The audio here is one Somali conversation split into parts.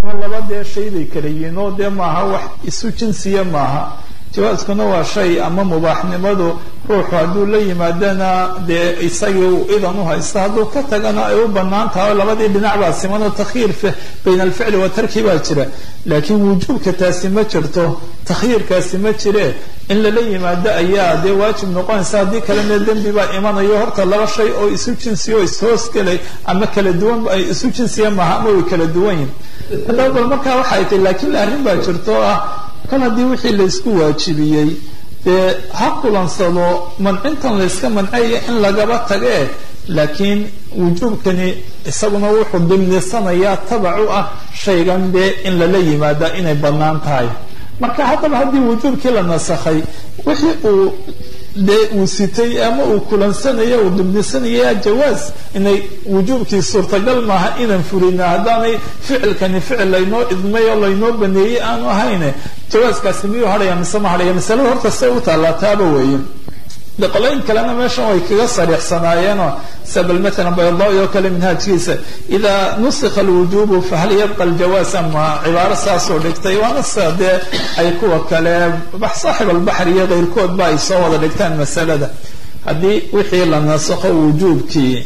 laba dee shay bay kala yihiin oo dee maaha wax isu jinsiya maaha jawaaskuna waa shay ama mubaaxnimadu ruuxu hadduu la yimaadana dee isagii uu idan u haysta hadduu ka tagana ay u banaan tahay oo labadii dhinac baa simanoo takhyiir bayna alficli wa tarki baa jira laakiin wujuubka taasi ma jirto takhyiirkaasi ma jire in lala yimaado ayaa dee waajib noqonaysa haddii kalena dembi baa imanayo horta laba shay oo isu jinsiya oo ishoosgelay ama kala duwan ay isu jinsiya maaha ama way kala duwan yihin haddaba bal markaa waxay tahy laakiin arrin baa jirto oo ah kol haddii wixii laysku waajibiyey dee ha kulansado mancintan layska mancaya in lagaba tagee laakiin wujuubkani isaguna wuxuu dimnisanayaa tabac u ah shaygan dee in lala yimaada inay bannaan tahay marka haddaba haddii wujuubkii la nasakhay wixii uu dee uu sitay ama uu kulansanaya uu dimnisanaya jawaas inay wujuubkii suurtagal maaha inaan fulina haddaanay ficilkani ficil laynoo idmay oo laynoo baneeyey aanu ahayne jawaaskaasi miyuu hadhaya mise ma hadhaya masalada horta say u taalaataaba weeye de qolooyin kalena meeshan way kaga sariixsanaayeenoo sabal maalan baydawi oo kale minhaajkiisa idaa nusikha alwujubu fahal yabqa aljawaas ama cibaaro saasoo dhigtay waana sida dee ay kuwa kale saaxib albaxr iyo keyrkoodba ay soo wada dhigtaan masalada haddii wixii la nasakho wujuubkii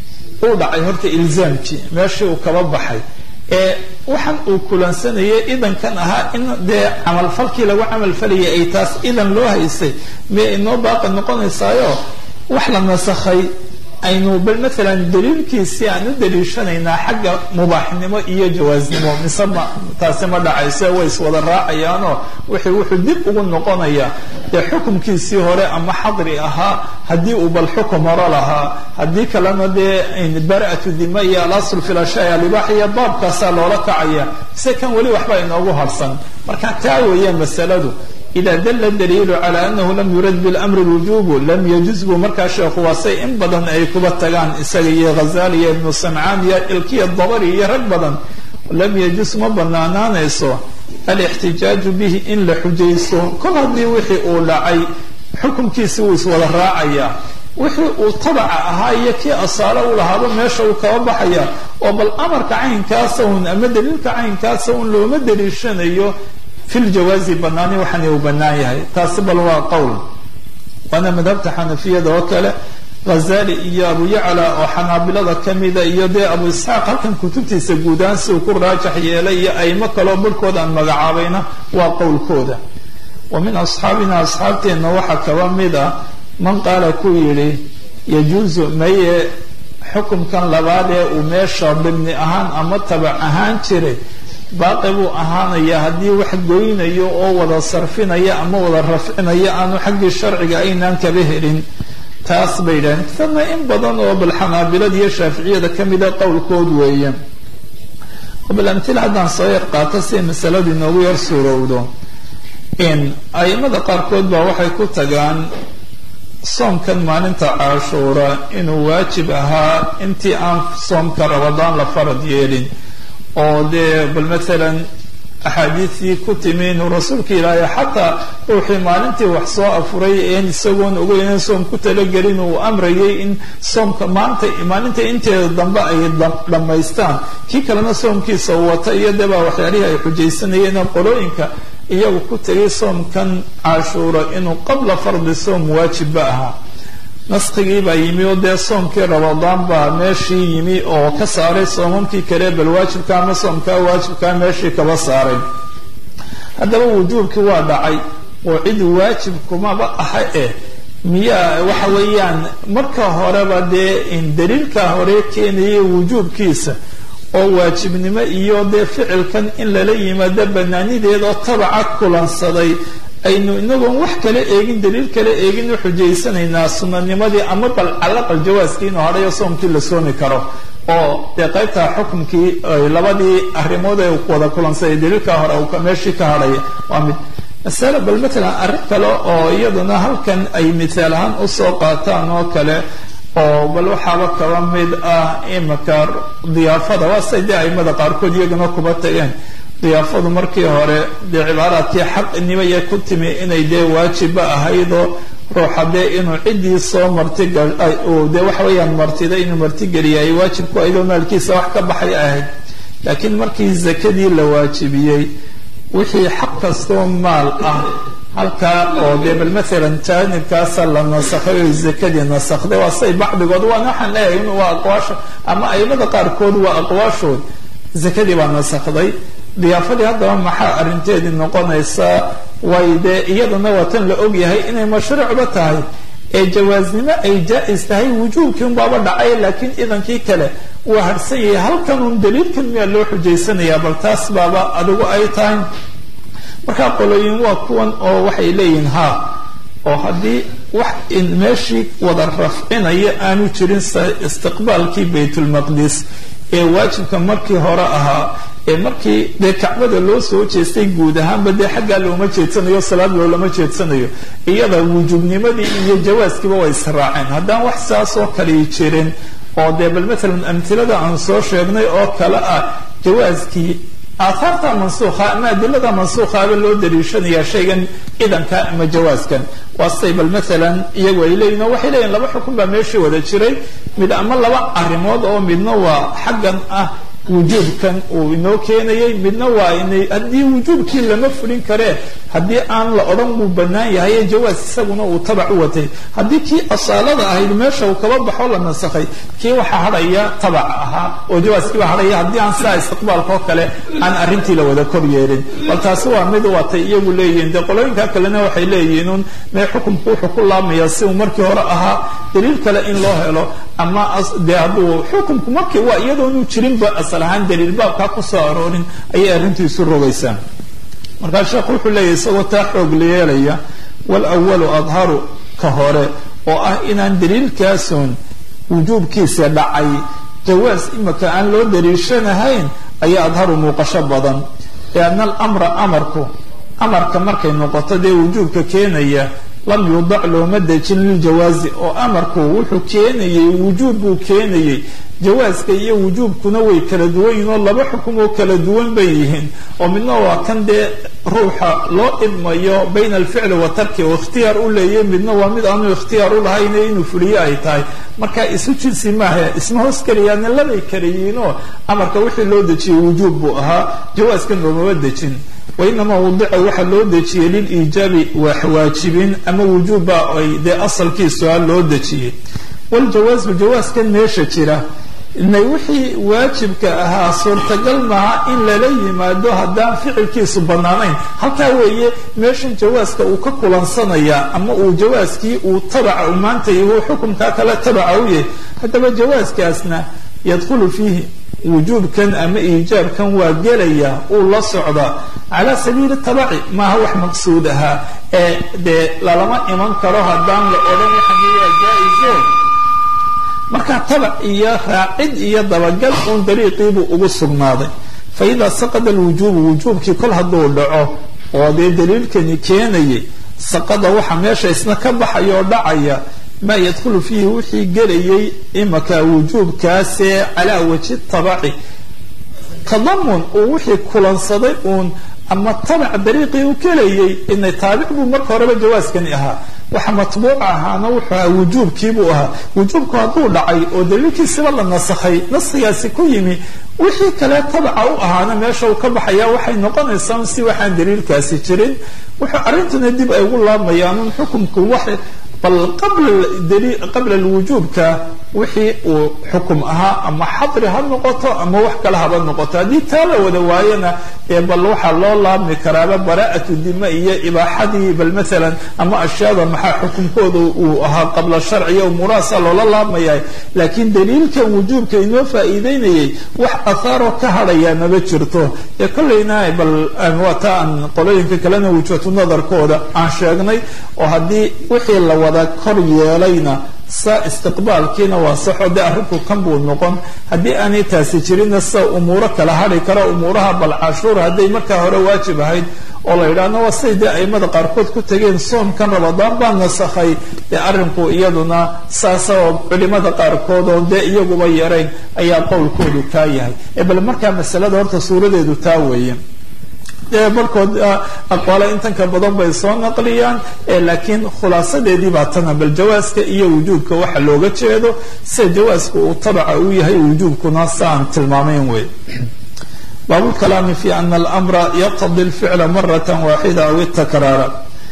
uu dhacay horta ilzaamkii meeshii uu kaba baxay ee waxaan uu kulansanayay idankan ahaa in dee camalfalkii lagu camalfalayay ay taas idan loo haysay miyay inoo baaqi noqonaysaayo wax la nasakhay aynu bal maalan daliilkiisii aan u daliishanaynaa xagga mubaaxnimo iyo jawaasnimo mise ma taasi ma dhacayse way iswada raacayaanoo wixii wuxuu dib ugu noqonaya dee xukumkiisii hore ama xadri ahaa haddii uu bal xukum hore lahaa haddii kalena dee bara'atu dima iyo alasl fi lashaa alibaax iyo baabkaasaa loola kacaya mise kan weli waxba inoogu harsan marka taa weeye masaladu ida dala daliilu cala anahu lam yurad bilamri lwujubu lam yajuz buu markaa sheekhu waasay in badan ay kuba tagaan isaga iyo ghazali iyo ibnu samcaan iyo ilkiya dabari iyo rag badan lam yajuz ma banaanaanayso alixtijaaju bihi in la xujaysto kol haddii wixii uu dhacay xukumkiisi wuu iswada raacaya wixii uu tabaca ahaa iyo kii asaalo u lahaaba meesha uu kaba baxaya oo bal amarka caynkaasa un ama daliilka caynkaasa un looma daliishanayo fi ljawaazi banaani waxaana uu banaan yahay taasi bal waa qowl waana madhabta xanafiyada oo kale ghazali iyo abu yacla oo xanaabilada kamida iyo dee abu isxaaq halkan kutubtiisa guudaan si uu ku raajax yeelay iyo aymo kaloo barhkooda aan magacaabayna waa qowlkooda wa min asxaabina asxaabteenna waxaa kaba mid ah man qaala ku yidhi yajuusu maye xukumkan labaad ee uu meesha dhibni ahaan ama tabac ahaan jiray baaqi buu ahaanaya haddii wax goynayo oo wada sarfinaya ama wada rafcinaya aanu xaggii sharciga aynaan kaba helin taas bay yidhahdeen tana in badan oo bal xanaabilada iyo shaaficiyada ka mida qowlkood weeye bal amtila haddaan soo yar qaato si masaladu inoogu yar suurowdo in aimada qaarkood baa waxay ku tagaan soomkan maalinta cashuura inuu waajib ahaa intii aan soomka rabadaan la farad yeelin oo dee bal maalan axaadiistii ku timi inuu rasuulka ilaahay xataa ruuxii maalintii wax soo afuray een isagoon ogeyn soom ku talagelin uu amrayay in soomka maanta maalinta inteeda dambe ay dhammaystaan kii kalena soomkiisa uu wata iyo debaa waxyaalihii ay xujaysanayeen qolooyinka iyagu ku tegay soomkan cashuura inuu qabla fardi soom waajibba ahaa naskigii baa yimi oo dee soomkii rabadaan baa meeshii yimi oo ka saaray soomamkii kale bal waajibka ama soomkaa waajibkaa meeshii kaba saaray haddaba wujuubkii waa dhacay oo cid waajib kumaba aha eh miyaa waxa weeyaan marka horeba dee daliilka hore keenayay wujuubkiisa oo waajibnimo iyo dee ficilkan in lala yimaado banaanideeda oo tabaca kulansaday aynu inagoon wax kala eegin daliil kala eegin u xujaysanaynaa sunanimadii ama bal calaqal jawaaskii inuu hadhayo soomkii la soomi karo oo dee qaybta xukumkii labadii arrimood ee wada kulansaday daliilka hore meeshii ka hadhaya waa mid masale bal matalan arrin kale oo iyaduna halkan ay mithaal ahaan usoo qaataan oo kale oo bal waxaaba kaba mid ah imika diyaafada waa say dee aimada qaarkood iyaguna kuba tageen diyaafadu markii hore dee cibaaraadkii xaqnimaya ku timi inay dee waajibba ahaydoo ruuxa dee inuu ciddii soo martiga dee waxa weeyaan martida inuu martigeliya ay waajib ku ahayd oo maalkiisa wax ka baxay ahayd laakiin markii zakadii la waajibiyey wixii xaq kastoo maal ah halkaa oo dee bal maalan jaanibkaasa la nasakhay oo zakadii nasakday waa say bacdigood waana waxaan leeyahay in waa aqwaasha ama aimada qaarkood waa aqwaashood zakadii baa nasakday diyaafadii haddaba maxaa arrinteedii noqonaysaa way dee iyadana waa tan la ogyahay inay mashruucba tahay ee jawaasnimo ay jaa-is tahay wujuubkii unbaaba dhacay laakiin idankii kale waa harsan yahay halkan un daliilkan miyaa loo xujaysanayaa bal taas baaba adigu ay tahay markaa qolooyin waa kuwan oo waxay leeyihiin ha oo haddii wax meeshii wada rafcinaya aanu jirin istiqbaalkii baytulmaqdis ee waajibka markii hore ahaa ee markii dee kacbada loo soo jeestay guud ahaanba dee xaggaa looma jeedsanayo salaad loolama jeedsanayo iyada wujuubnimadii iyo jawaaskiiba way israaceen haddaan wax saasoo kali jirin oo dee bal maalan amtilada aan soo sheegnay oo kale ah jawaaskii aathaarta mansuukha ama adilada mansuukhaaba loo daliishanayaa shaygan idanka ama jawaaskan waa say bal maalan iyagu ay leeyihin oo waxay leeyihin laba xukun baa meeshii wada jiray mid ama laba arrimood oo midna waa xaggan ah wujuubkan uu inoo keenayay midna waa inay haddii wujuubkii lama fulin karee haddii aan la odhan wuu bannaan yahay jawaas isaguna uu tabac u watay haddii kii asaalada ahayd meesha uu kaba baxo la nasakhay kii waxaa hadhaya tabac ahaa oo jawaaskiiba hadhaya haddii aan sidaa istiqbaalka oo kale aan arrintii la wada kor yeelin bal taasi waa mid watay iyagu leeyihiin dee qolooyinka kalena waxay leeyihiin un mee xukumku wuxuu ku laamaya si uu markii hore ahaa daliil kale in loo helo ama dee hadduu xukumku markii waa iyadoonu jirinba asal ahaan daliil baabkaa kusoo aroorin ayay arrintii isu rogaysaa markaa sheekhu wuxuu leeyahy isagoo taa xoog la yeelaya walawalu adharu ka hore oo ah inaan daliilkaasun wujuubkiisa dhacay jawaas imika aan loo daliishanahayn ayaa adharu muuqasho badan lianna alamra amarku amarka markay noqoto dee wujuubka keenaya lam yudac looma dejin liljawaazi oo amarku wuxuu keenayey wujuub buu keenayey jawaaska iyo wujuubkuna way kala duwan yihiin oo laba xukum oo kala duwan bay yihiin oo midna waa kan dee ruuxa loo idmayo bayna alficli wa tarki oo ikhtiyaar u leeyahy midna waa mid aanu ikhtiyaar u lahayn inuu fuliyo ay tahay marka isu jinsi maaha isma hoos keliyaana labay kala yihiinoo amarka wixii loo dejiyey wujuub buu ahaa jawaaskan loomama dejin wainamaa wadica waxaa loo dejiyey liliijaabi waajibin ama wujuubba ay dee asalkiisu a loo dejiyey waljawaasu jawaaskan meesha jira inay wixii waajibka ahaa suurtagal maaha in lala yimaado haddaan ficilkiisu bannaanayn halkaa weeye meeshan jawaaska uu ka kulansanaya ama uu jawaaskii uu tabaca u maanta yahu xukumkaa kale tabaca u yahay haddaba jawaaskaasna yadkhulu fiihi wujuubkan ama iijaabkan waa gelaya uu la socdaa calaa sabiili tabaci maaha wax maqsuud ahaa ee dee lalama iman karo haddaan la odhan waxani waa jaa-iso marka tabac iyo raacid iyo dabagal uun dariiqiibuu ugu sugnaaday fa idaa saqada alwujuubu wujuubkii kol hadduu dhaco oo dee daliilkani keenayay saqada waxa meesha isna ka baxaya oo dhacaya maa yadkhulu fiihi wixii gelayay imaka wujuubkaasee calaa waji tabaci tadamun uu wixii kulansaday uun ama tabac dariiqii u gelayay inay taabic buu marka horeba jawaaskani ahaa waxa matbuuc ahaana wuxuu ahaa wujuubkiibuu ahaa wujuubku hadduu dhacay oo daliilkiisiba la nasakhay nasigaasi ku yimi wixii kale tabaca u ahaana meesha uu ka baxaya waxay noqonaysaa si waxaan daliilkaasi jirin wuxuu arrintuna dib ay ugu laamayaan xukumku wax bal qabla alwujuubka wixii uu xukum ahaa ama xadri ha noqoto ama wax kale haba noqoto haddii taa la wada waayana ee bal waxaa loo laabmi karaaba bara'atu dima iyo ibaaxadii bal maalan ama ashyaada maxaa xukunkooda uu ahaa qabla sharciya umuurahaasa loola laabmaya laakiin daliilkan wujuubka inoo faa'iideynayay wax athaaroo ka hadhayaa maba jirto ee kollayna bal waa taa aan qolooyinka kalena wujhatu nadarkooda aan sheegnay oo haddii wixii la wada kor yeelayna sa istiqbaalkiina waa saxo dee arrinku kan buu noqon haddii aanay taasi jirinna sida umuuro kala hadhi karo umuuraha bal cashuur hadday markaa hore waajib ahayd oo la yidhaahno waa siday dee aimada qaarkood ku tegeen soomkan rabadaan baa nasakhay dee arrinku iyaduna saasa oo culimada qaarkood oo dee iyaguba yarayn ayaa qowlkoodu kaa yahay ee bal markaa masalada horta suuradeedu taa weeye dee barkood aqwaale intanka badan bay soo naqliyaan laakiin khulaasadeedii baa tana bal jawaaska iyo wujuubka waxa looga jeedo sida jawaaska uu tabaca u yahay wujuubkuna sa aan tilmaamayn wey baabu lkalaami fi ana alamra yaqtadi alficla marata waaxida aw itakraara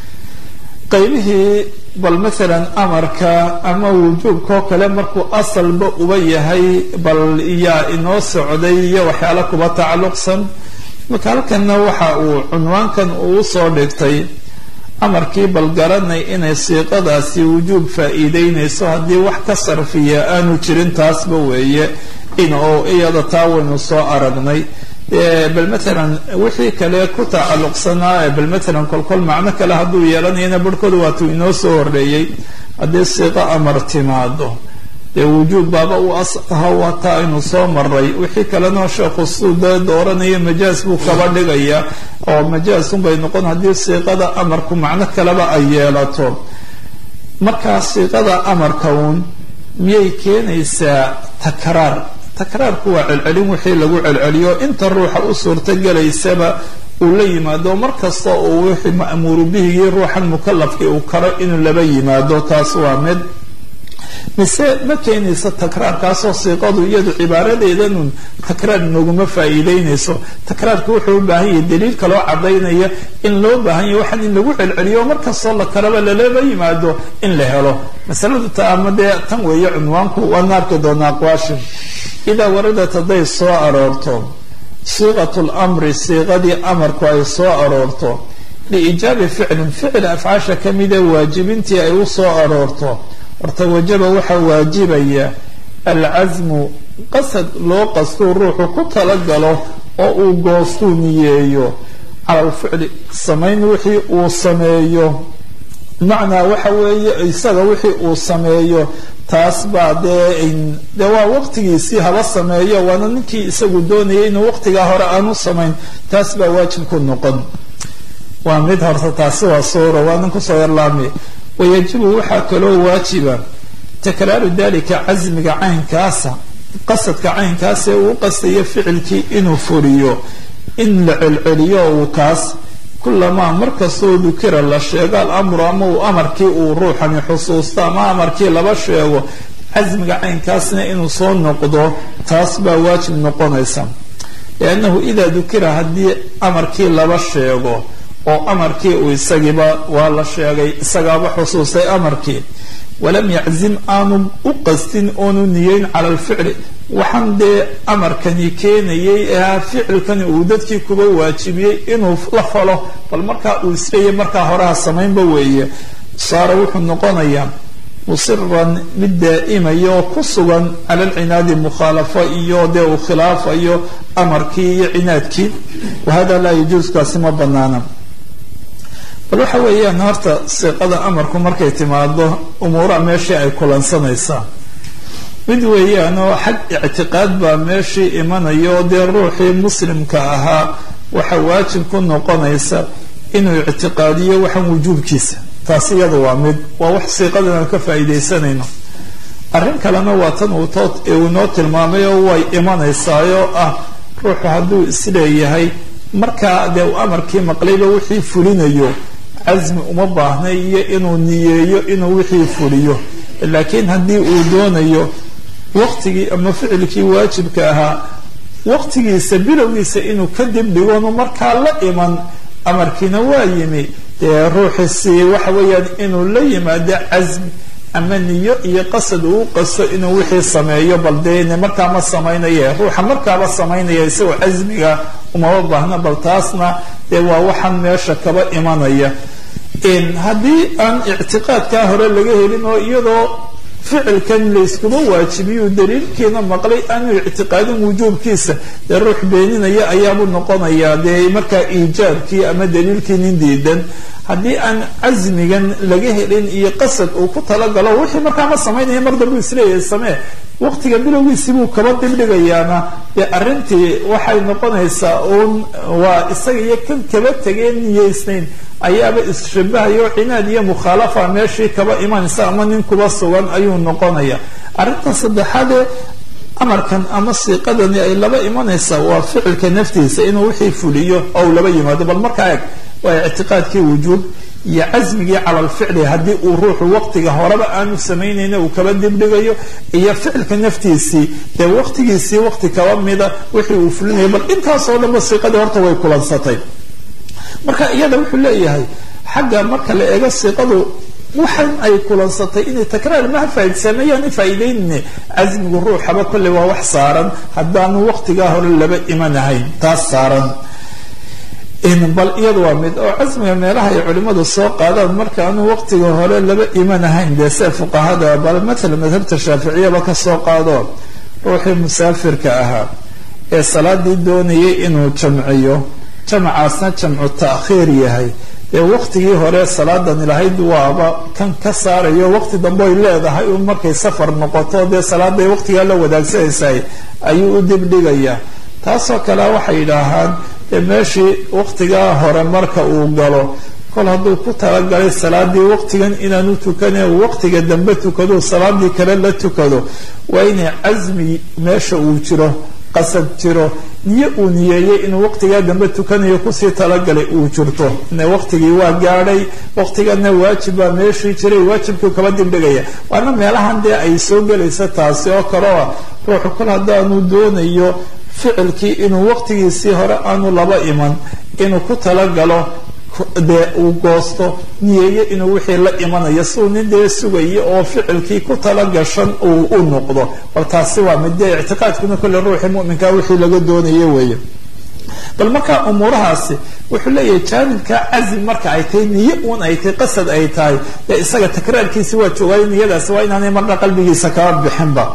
qaybihii bal maalan amarka ama wujuubkao kale markuu asalba uba yahay bal yaa inoo socday iyo waxyaala kuba tacalluqsan marka halkanna waxa uu cunwaankan uu soo dhigtay amarkii bal garanay inay siiqadaasi wujuub faa-iideynayso haddii wax ka sarfiya aanu jirin taasba weeye in oo iyada taa waynu soo aragnay bal maalan wixii kale ku tacalluqsanaa bal maalan kolkol macno kale hadduu yeelanayana barhkooda waatuu inoo soo horreeyey haddii siiqo amar timaado dee wujuub baaba u asaha waata aynu soo maray wixii kalena sheekhu siduu dee dooranaya majaas buu kaba dhigaya oo majaasunbay noqon haddii siiqada amarku macno kaleba ay yeelato markaa siiqada amarka uun miyay keenaysaa takraar takraarku waa celcelin wixii lagu celceliyo inta ruuxa u suurtogelaysaba uu la yimaado mar kasta uu wixii ma'muuru bihigii ruuxan mukalafkii uu karo inuu laba yimaado taas waa mid mise ma keenayso takraarkaasoo siiqadu iyadu cibaaradeedanun takraar nooguma faa-iideynayso takraarka wuxuu u baahan yahay daliil kaloo cadaynaya in loo baahan yahay waxaan in lagu celceliyo mar kastoo la kalaba lalaba yimaado in la helo masaladu ta ama dee tan weeye cunwaanku waana arki doonaa aqwaasha idaa waradat hadday soo aroorto siiqat lamri siiqadii amarku ay soo aroorto liijaabi ficlin ficil afcaasha kamida waajibintii ay u soo aroorto horta wajaba waxaa waajibaya alcasmu qasad loo qastuu ruuxu ku talagalo oo uu goostuu niyeeyo cala alficli samayn wixii uu sameeyo macnaa waxa weeye isaga wixii uu sameeyo taas baa dee dee waa waqtigiisii haba sameeyo waana ninkii isagu doonayay inuu waqtigaa hore aanu samayn taas baa waajib ku noqon waa mid horta taasi waa suura waanan kusoo yarlaami wayajibu waxaa kaloo waajiba takraaru dalika casmiga caynkaasa qasadka caynkaas ee uu qastayo ficilkii inuu furiyo in la celceliyo uu kaas kulamaa markastoo dukira la sheego alamru ama uu amarkii uu ruuxani xusuusto ama amarkii laba sheego casmiga caynkaasna inuu soo noqdo taas baa waajib noqonaysa liannahu idaa dukira haddii amarkii laba sheego oo amarkii uu isagiiba waa la sheegay isagaaba xusuustay amarkii walam yaczim aanu u qastin oonu niyeyn cala alficli waxaan dee amarkani keenayay ee ficilkani uu dadkii kuba waajibiyey inuu la falo bal markaa uu isleeyay markaa horeha samaynba weeye saara wuxuu noqonayaa musiran mid daa'imaya oo ku sugan cala alcinaadi mukhaalafo iyo dee uu khilaafayo amarkii iyo cinaadkii wahada laa yajuuskaasi ma banaana bal waxa weeyaan horta siiqada amarku markay timaado umuuraha meeshii ay kulansanaysaa mid weeyaan oo xag ictiqaad baa meeshii imanaya oo dee ruuxii muslimka ahaa waxa waajib ku noqonaysa inuu ictiqaadiyo waxaan wujuubkiisa taas iyada waa mid waa wax siiqadan aan ka faa'iidaysanayno arrin kalena waa tan uu tood uu inoo tilmaamay oo way imanaysaayoo ah ruuxu hadduu isleeyahay markaa dee uu amarkii maqlayba wixii fulinayo casmi uma baahna iyo inuu niyeeyo inuu wixii fuliyo laakiin haddii uu doonayo waqtigii ama ficilkii waajibka ahaa waqtigiisa bilowgiisa inuu kadib dhigoonu markaa la iman amarkiina waa yimi dee ruuxiisi waxa weeyaan inuu la yimaado casmi ama niyo iyo qasad uu qasto inuu wixii sameeyo bal dee markaa ma samaynaye ruuxa markaaba samaynaya isagoo casmiga umama baahna bal taasna dee waa waxaan meesha kaba imanaya haddii aan ictiqaadkaa hore laga helin oo iyadoo ficilkan layskuma waajibiyu daliilkiina maqlay aanu ictiqaadin wujuubkiisa dee ruux beeninaya ayaabuu noqonayaa dee markaa iijaabkii ama daliilkii nin diidan haddii aan casmigan laga helin iyo qasad uu ku talagalo wixii markaa ma samaynaya mar dambu isleeyahay samee waqtiga bilowgiisii buu kaba dibdhigayaana dee arrintii waxay noqonaysaa uun waa isaga iyo kan kaba tegeen niyeysnayn ayaaba isshabahayo cinaad iyo mukhaalafa meeshii kaba imanaysa ama nin kuba sugan ayuu noqonaya arrinta saddexaadee amarkan ama siiqadani ay laba imanaysaa waa ficilka naftiisa inuu wixii fuliyo oo laba yimaado bal markaa eg waa ictiqaadkii wujuub iyo casmigii cala alficli haddii uu ruuxu waqtiga horeba aanu samaynayna uu kaba dibdhigayo iyo ficilka naftiisii dee waqtigiisii waqti kaba mida wixii uu fulinayo bal intaasoo dhanba siiqadii horta way kulansatay marka iyada wuxuu leeyahay xagga marka la eego siiqadu waxan ay kulansatay inay takraar maha faaidsameeyaan faa'iideynine casmigu ruuxaba kolley waa wax saaran haddaanu waqtigaa hore laba imanahayn taas saaran bal iyada waa mid oo casmiga meelaha ay culimadu soo qaadaan markaanu waqtiga hore laba imanahayn dee see fuqahada bal matala madhabta shaaficiyaba ka soo qaado ruuxii musaafirka ahaa ee salaadii doonayay inuu jamciyo jamacaasna jamcu ta'khiir yahay dee waqtigii hore salaadani lahayd waaba kan ka saarayo waqti dambe ay leedahay un markay safar noqoto dee salaaday waqtigaa la wadaagsanaysahay ayuu u dibdhigayaa taasoo kale waxay yidhaahaan dee meeshii waqtigaa hore marka uu galo kol hadduu ku talagalay salaadii waqtigan inaanu tukane waqtiga dambe tukado salaadii kale la tukado waa inay casmi meesha uu jiro qasad jiro niyo uu niyeeyey inuu waqtigaa dambe tukanayo kusii talagalay uu jirto ne waqtigii waa gaadhay waqtigana waajib baa meeshii jiray waajibkii kaba dibdhigaya waana meelahan dee ay soo gelaysa taasi oo kaleo ruuxu kol haddaanu doonayo ficilkii inuu waqtigiisii hore aanu laba iman inuu ku talagalo dee uu goosto niyeeye inuu wixii la imanayo siuu nin dee sugayo oo ficilkii ku talagashan uu u noqdo bal taasi waa mid dee ictiqaadkuna kolle ruuxii muminkaa wixii laga doonayo weeye bal marka umuurahaasi wuxuu leeyahay jaanibka cazim marka ay tahay niye uun ay tahay qasad ay tahay dee isaga takraarkiisi waa joogaayo niyadaasi waa inaanay marna qalbigiisa kaba bixinba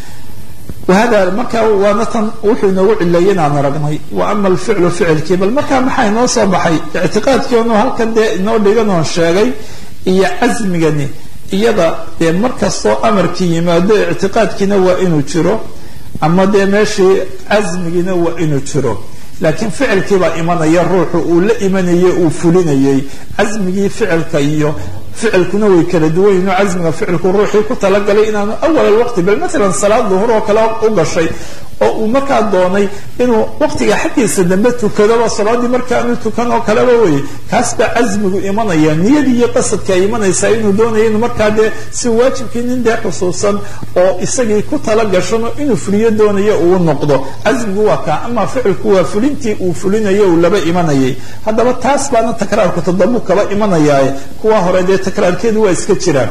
wahada marka waana tan wuxuu inoogu cileeyay inaan aragnay wa ama alficlu ficilkii bal markaa maxaa inoo soo baxay ictiqaadkii onu halkan dee inoo dhigan oon sheegay iyo casmigani iyada dee markastoo amarkii yimaado ictiqaadkiina waa inuu jiro ama dee meeshii casmigiina waa inuu jiro laakiin ficilkii baa imanaya ruuxu uu la imanayay uu fulinayay casmigii ficilka iyo ficilkuna way kala duwan yihin casmiga ficilku ruuxii ku talagalay inaanu awal alwaqti bal maalan salaad duhur oo kale u gashay oo uu markaa doonay inuu waqtiga xaggiisa dambe tukadoba salaadii markaanu tukan oo kaleba weye kaas baa casmigu imanaya niyadii iyo qasadka ay imanaysaa inuu doonaya inuu markaa dee si waajibkii nin dee xusuusan oo isagii ku talagashan oo inuu fuliyo doonayo uu noqdo casmigu waa kaa ama ficilku waa fulintii uu fulinayo uu laba imanayay haddaba taas baana takraarku tadabu kaba imanayaaye kuwa hore dee takraarkeedu waa iska jiraan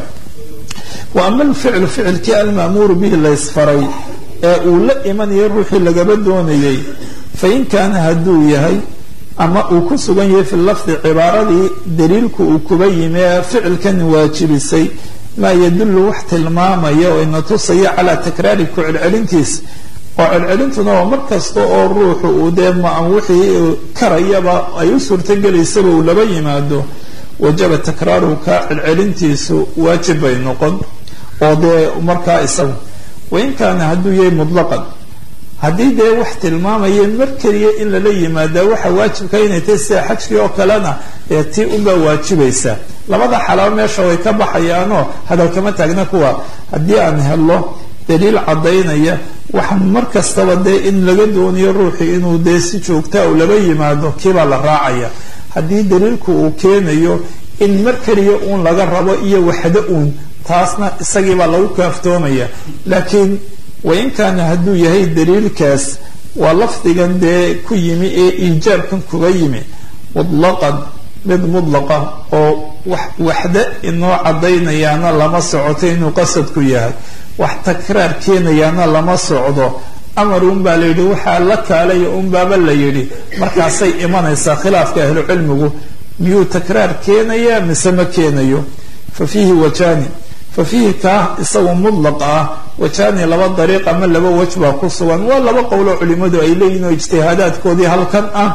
wa ama alficlu ficilkii alma'muuru bihi laysfaray ee uu la imanayay ruuxii lagaba doonayay fain kaana hadduu yahay ama uu ku sugan yahay fi lafdi cibaaradii daliilku uu kuba yimi ee ficilkan waajibisay maa yadullu wax tilmaamaya oo ina tusaya calaa takraari ku celcelintiis oo celcelintuna waa mar kasta oo ruuxu uu dee ma wixii karayaba ay u suurtogelaysaba uu laba yimaado wajaba takraaruhu kaa celcelintiisu waajib bay noqon oo dee markaa isagu wain kaana hadduu yahay mutlaqan haddii dee wax tilmaamaya mar keliya in lala yimaadaa waxa waajibka inay tahay sida xajkii oo kalena ee tii unbaa waajibaysa labada xalaabo meesha way ka baxayaanoo hadalkama taagna kuwa haddii aan helo daliil caddaynaya waxa mar kastaba dee in laga doonayo ruuxii inuu dee si joogtaa u laba yimaado kiibaa la raacaya haddii daliilku uu keenayo in mar keliya uun laga rabo iyo waxdo uun taasna isagiibaa lagu kaaftoomaya laakiin wain kaana hadduu yahay daliilkaas waa lafdigan dee ku yimi ee iijaabkan kuga yimi mutlaqan mid mutlaqa oo waxda inoo caddaynayaana lama socoto inuu qasadku yahay wax takraar keenayaana lama socdo amar unbaa la yidhi waxaa la kaalaya unbaaba la yidhi markaasay imanaysaa khilaafka ahlucilmigu miyuu takraar keenaya mise ma keenayo fa fiihi wajani fa fiihi kaa isagu mudlaq ah wajani laba dariiq ama laba waj baa ku sugan waa laba qowloo culimadu ay leeyihin oo ijtihaadaadkoodii halkan ah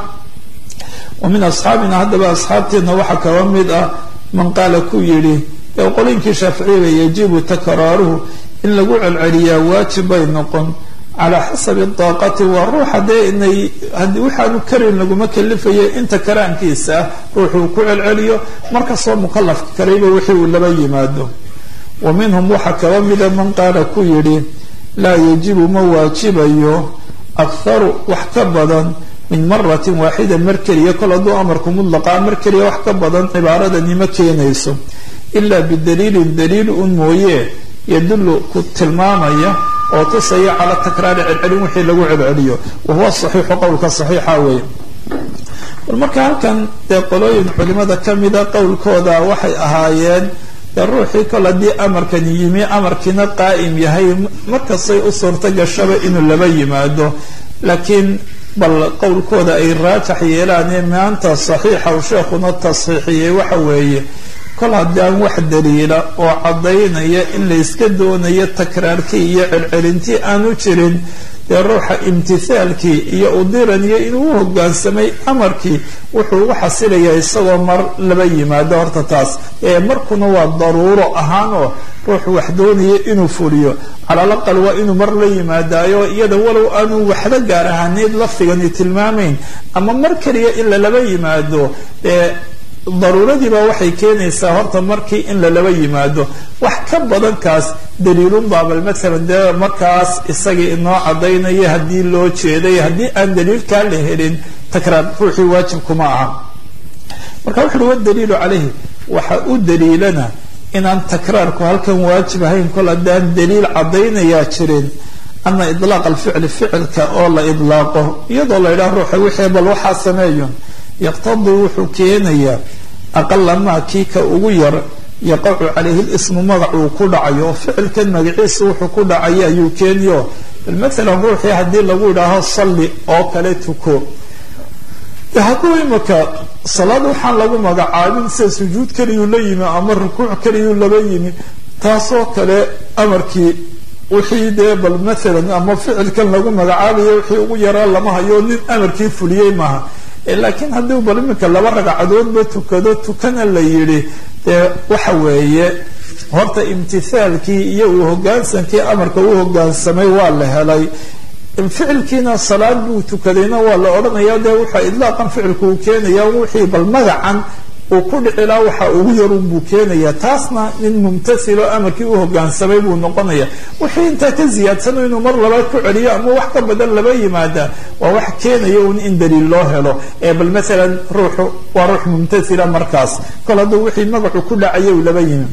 wa min asxaabina haddaba asxaabteedna waxaa kaba mid ah man qaala ku yidhi ee qolinkii shaaficiyaba yajibu takraaruhu in lagu celceliyaa waajib bay noqon calaa xasabi daaqati waa ruuxa dee inay waxaanu karin laguma kalifayo inta karaankiisa ah ruuxuu ku celceliyo markastoo mukalafka karayba wixii uu laba yimaado wa minhum waxaa kaba mida man qaala ku yidhi laa yajibu ma waajibayo akharu wax ka badan min maratin waaxida mar keliya kol hadduu amarku mutlaqaa mar keliya wax ka badan cibaaradani ma keenayso ilaa bidaliilin daliil un mooye yadullu ku tilmaamaya oo tusaya calaa takraari celcelin wixii lagu celceliyo wahuwa saxiixu qowlka saxiixa weeye bal marka halkan dee qolooyin culimada kamida qowlkooda waxay ahaayeen dee ruuxii kol haddii amarkani yimi amarkiina qaa'im yahay markastay u suurto gashaba inuu laba yimaado laakiin bal qowlkooda ay raajax yeelaanee maanta saxiixa uu sheekhuna tasxiixiyey waxa weeye kol haddaan wax daliila oo caddaynaya in layska doonayo takraarkii iyo celcelintii aanu jirin dee ruuxa imtithaalkii iyo udiraniyo inuu u hogaansamay amarkii wuxuu ugu xasilayaa isagoo mar laba yimaado horta taas ee markuna waa daruuro ahaanoo ruuxu wax doonaya inuu fuliyo calalaqal waa inuu mar la yimaadaayo iyada walow aanu waxba gaar ahaaneyd lafdigani tilmaamayn ama mar keliya in lalaba yimaado ee daruuradiiba waxay keenaysaa horta markii in lalaba yimaado wax ka badan kaas daliilun baabal maalan dee markaas isagii inoo cadaynaya haddii loo jeeday haddii aan daliilkaa la helin takraar ruuxii waajibkuma aha marka wuxu uhi wadaliilu calayhi waxa u daliilana inaan takraarku halkan waajib ahayn kol haddaan daliil caddaynayaa jirin ana idlaaq alficli ficilka oo la idlaaqo iyadoo la yidhaha ruuxa wixii bal waxaa sameeyo yaqtadii wuxuu keenayaa aqala maa kii ka ugu yar yaqacu calayhi lismu magacuu ku dhacayo oo ficilkan magaciisa wuxuu ku dhacaya ayuu keeniyo bal maalan ruuxii haddii lagu yidhaaho salli oo kale tuko hadduu imaka salaad waxaan lagu magacaabin sida sujuud keliyuu la yimi ama rukuuc keliyuu laba yimi taasoo kale amarkii wixii dee bal maalan ama ficilkan lagu magacaabayo wixii ugu yaraa lama hayo nin amarkii fuliyey maaha laakiin haddii bal iminka laba ragcadoodba tukado tukana la yidhi dee waxa weeye horta imtithaalkii iyo uu hogaansankii amarka u hogaansamay waa la helay ficilkiina salaad buu tukadayna waa la odhanaya dee wuxa idlaaqan ficilku uu keenaya wixii bal magacan uu ku dhicilaa waxa ugu yarun buu keenaya taasna nin mumtasilo amarkii u hogaansamay buu noqonaya wixii intaa ka ziyaadsano inuu mar labaad ku celiyo ama wax ka badan laba yimaada waa wax keenaya un in daliil loo helo ee bal maalan ruuxu waa ruux mumtasila markaas kol hadduu wixii magacu ku dhacaya uu laba yimi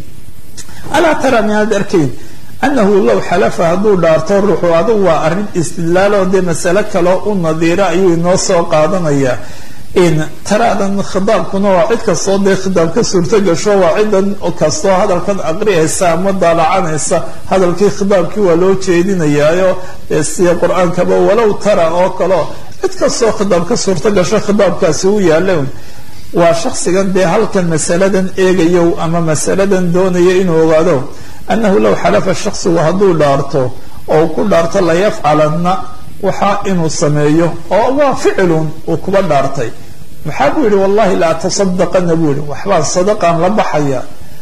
alaa tara miaad arkayn anahu low xalafa hadduu dhaarto ruuxu adugu waa arrin istidlaalo dee masale kaloo u nadiira ayuu inoo soo qaadanaya in taraadan khidaabkuna waa cid kastoo dee khidaab ka suurto gasho waa cidan kastoo hadalkan aqriyaysa ama daalacanaysa hadalkii khidaabkii waa loo jeedinayaayo sida qur-aankaba walow tara oo kaleo cid kastoo khidaab ka suurto gasho khidaabkaasi u yaala waa shaksigan dee halkan masaladan eegayo ama masaladan doonaya inuu ogaado annahu low xalafa shaksigu hadduu dhaarto oo ku dhaarto layafcalanna waxaa inuu sameeyo oo waa ficilun uu kuba dhaartay maxaa buu yihi wallahi la atasadaqana buu yihi waxbaan sadaqaan la baxaya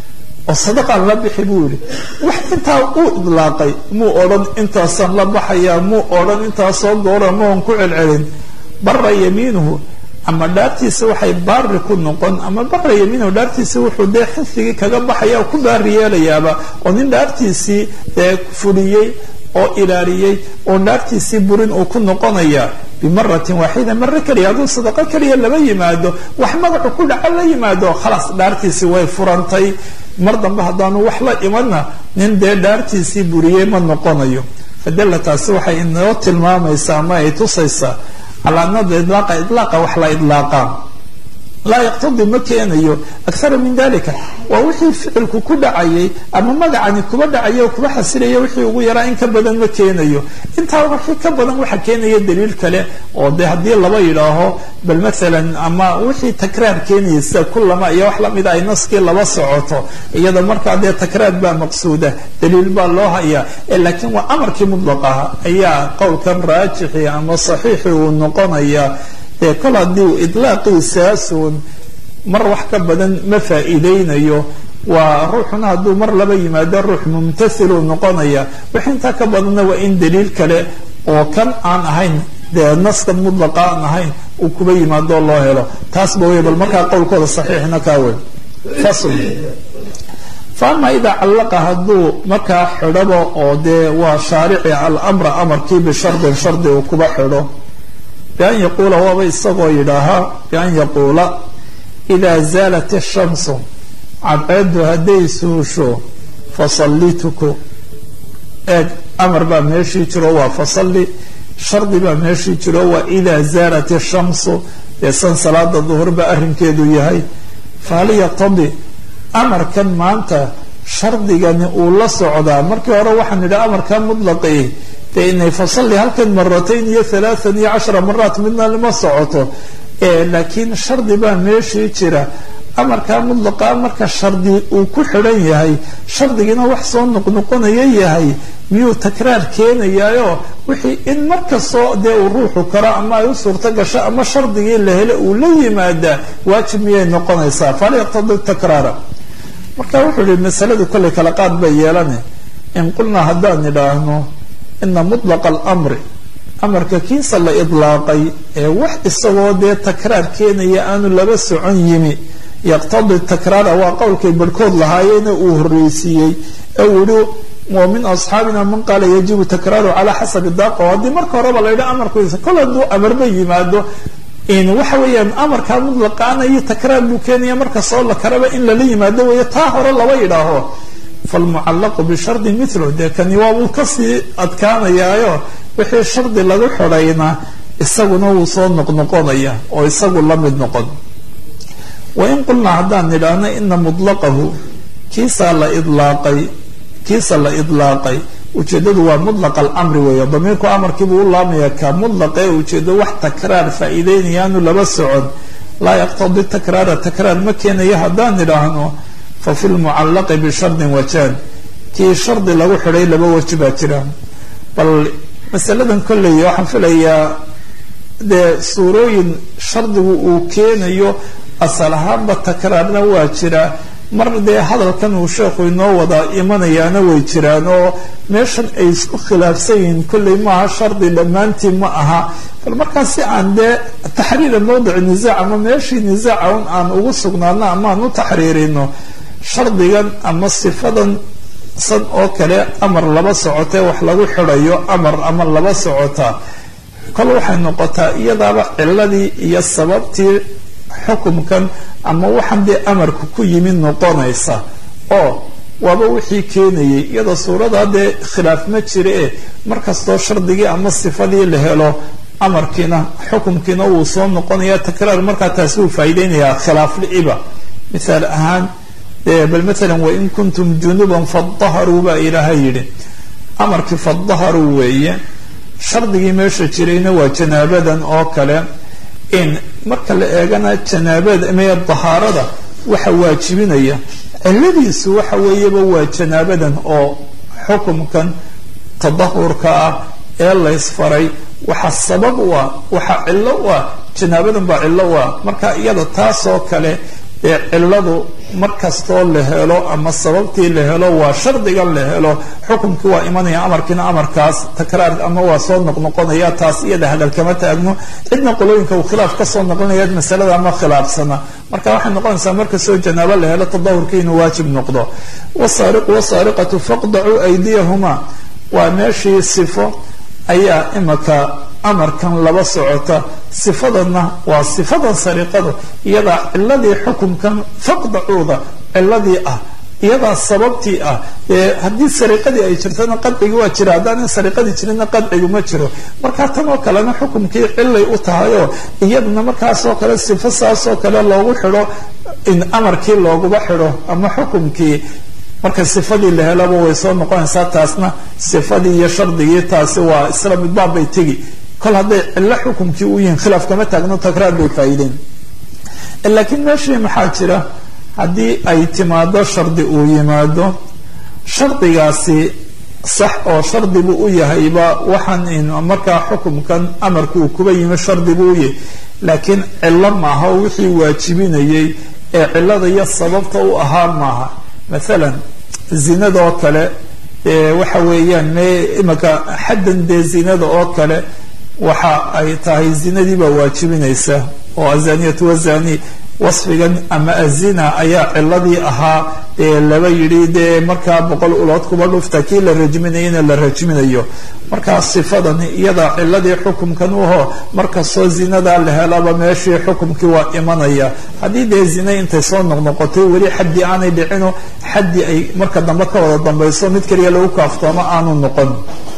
oo sadaqaan la bixi buu yihi wax intaa uu idlaaqay muu odhan intaasaan la baxaya muu odhan intaasoo goora maon ku celcelin bara yamiinuhu ama dhaartiisa waxay baari ku noqon ama bara yamiinuhu dhaartiisa wuxuu dee xifigii kaga baxaya ku baari yeelayaaba oo nin dhaartiisii dee fuliyey oo ilaaliyey oo dhaartiisii burin uu ku noqonaya bimaratin waaxida mare keliya hadduu sadaqo keliya laba yimaado wax magacu ku dhaco la yimaado khalaas dhaartiisii way furantay mar dambe haddaanu wax la imanna nin dee dhaartiisii buriyey ma noqonayo fadalla taasi waxay inoo tilmaamaysaa ama ay tusaysaa calaamada idlaaqa idlaaqa wax la idlaaqaa laa yaqtadi ma keenayo akara min dalika waa wixii ficilku ku dhacayay ama magacani kuba dhacaya kuba xasilaya wixii ugu yaraa in ka badan ma keenayo intaa wixii ka badan waxa keenaya daliil kale oo de haddii laba yidhaaho bal maalan ama wixii takraar keenaya sida kulama iyo wax lamida ay naskii laba socoto iyada markaa dee takraar baa maqsuuda daliil baa loo hayaa laakiin waa amarkii mutlaqaha ayaa qowlkan raajixi ama saxiixi uu noqonaya ee kol haddii uu idlaaqiisaasun mar wax ka badan ma faa'iideynayo waa ruuxuna hadduu mar laba yimaado ruux mumtasiluu noqonaya wix intaa ka badanna waa in daliil kale oo kan aan ahayn dee naska mudlaqa aan ahayn uu kuba yimaadoo loo helo taasba wey bal markaa qowlkooda saxiixna kaa wey fasl fa ama idaa callaqa hadduu markaa xidhabo oo dee waa shaarici alamra amarkii bishardin shardi uu kuba xidho bian yaquula waaba isagoo yidhaahaa bian yaquula idaa zaalat ishamsu cadceeddu hadday suusho fasalli tuko eeg amar baa meeshii jiro waa fasalli shardi baa meeshii jiro waa idaa zaalat ishamsu dee san salaada duhur ba arrinkeedu yahay fahal yaqtadi amarkan maanta shardigani uu la socdaa markii hore waxaan idhi amarkaa mutlaqi dee inay fasalli halkan maratayn iyo halaathan iyo cashara maraat midna lama socoto laakiin shardi baa meeshii jira amarkaa mudlaqa marka shardi uu ku xidhan yahay shardigina wax soo noqnoqonaya yahay miyuu takraar keenayaayo wixii in markastoo dee uu ruuxu karo ama ay u suurto gasho ama shardigii la hele uu la yimaadaa waajib miyay noqonaysaa fal yaqtadi takraara marka wuxuu yihi masaladu kollay kala qaad bay yeelane in qulnaa haddaan idhaahno ina mutlaqa alamri amarka kiisa la idlaaqay ee wax isagoo dee takraar keenaya aanu laba socon yimi yaqtadi takraara waa qowlkay barhkood lahaayeena uu horreysiiyey ee uu yihi wa min asxaabina man qaala yajibu takraaru calaa xasabi daaqo haddii marka horeba la yidhi amarkiisa kol hadduu amarba yimaado waxa weeyaan amarkaa mutlaqaana iyo takraar buu keenaya markastoo la karaba in lala yimaado weeye taa hore laba yidhaaho falmucallaqu bishardi mithlu dee kani waa wuu kasii adkaanayaayo wixii shardi lagu xidhayna isaguna wuu soo noqnoqonaya oo isagu la mid noqon wain qulnaa haddaan nidhaahno ina mutlaqahu kiisaa la idlaaqay kiisa la idlaaqay ujeedadu waa mutlaq alamri weeye damiirku amarkiibuu u laamaya ka mutlaqee ujeedo wax takraar faa'iideynayaanu laba socon laa yaqtadi takraara takraar ma keenayo haddaan nidhaahno fa fi lmucallaqi bishardin wajaan kii shardi lagu xidhay laba waji baa jira bal masaladan kolley waxaan filayaa dee suurooyin shardigu uu keenayo asal ahaanba takraarna waa jira mar dee hadalkan uu sheekhu inoo wada imanayaana way jiraan oo meeshan ay isku khilaafsan yihiin kolley maaha shardi dhammaantii ma aha bal markaa si aan dee taxriira mawdici nisaac ama meeshii nisaaca un aan ugu sugnaano ama aan u taxriirino shardigan ama sifadan san oo kale amar laba socotee wax lagu xidhayo amar ama laba socota kol waxay noqotaa iyadaaba ciladii iyo sababtii xukumkan ama waxaan dee amarka ku yimid noqonaysa oo waaba wixii keenayay iyadoo suurada dee khilaaf ma jira e markastoo shardigii ama sifadii la helo amarkiina xukumkiina wuu soo noqonaya takraar markaa taasi wuu faa'iideynayaa khilaaf liciba mithaal ahaan bal maalan wain kuntum junuban fadaharuu baa ilaahay yidhi amarkii fadaharuu weeye shardigii meesha jirayna waa janaabadan oo kale in marka la eegana janaabada mee dahaarada waxa waajibinaya ciladiisu waxa weeyaba waa janaabadan oo xukumkan tadahurka ah ee laysfaray waxa sabab u ah waxa cillo u ah janaabadan baa cillo u ah marka iyada taasoo kale ee ciladu markastoo la helo ama sababtii la helo waa shardigan la helo xukumkii waa imanaya amarkiina amarkaas takraar ama waa soo noqnoqonaya taas iyada hadal kama taagno cidna qolooyinka uu khilaaf kasoo noqonaya masalada ama khilaafsana marka waxay noqonaysaa markastoo janaabo la helo tadahurka inuu waajib noqdo wasaariqu wasaariqatu faqdacuu aydiyahuma waa meeshii sifo ayaa imaka amarkan laba socota sifadanna waa sifadan sariqadu iyadaa ciladii xukumkan faqdacuuda ciladii ah iyadaa sababtii ah haddii sariqadii ay jirtana qadcigi waa jira haddaan sariqadii jirinna qadcigu ma jiro marka tan oo kalena xukumkii cilay u tahayoo iyadana markaasoo kale sifo saasoo kale loogu xidho in amarkii looguba xidho ama xukumkii marka sifadii la helaba way soo noqonaysaa taasna sifadii iyo shardigii taasi waa isla midbaab bay tegi kol hadday cillo xukumkii u yihiin khilaaf kama taagno takraar bay faa'iideen laakiin meeshii maxaa jira haddii ay timaado shardi uu yimaado shardigaasi sax oo shardi buu u yahayba waxaan markaa xukumkan amarka uu kuba yimi shardi buu u yahay laakiin cillo maaha oo wixii waajibinayay ee cillada iyo sababta u ahaa maaha mathalan zinada oo kale waxa weeyaan me imaka xaddan dee zinada oo kale waxa ay tahay zinadii baa waajibinaysa oo azaniyatu wazani wasfigan ama azina ayaa ciladii ahaa dee laba yidhi dee markaa boqol ulood kuba dhufta kii la rajminayana la rajminayo markaa sifadani iyadaa ciladii xukumkan uho markastoo zinadaa la helaba meeshii xukumkii waa imanaya haddii dee zina intay soo noqnoqotay weli xaddii aanay dhicino xaddii ay marka dambe ka wada dambayso mid keliya lagu kaaftoomo aanu noqon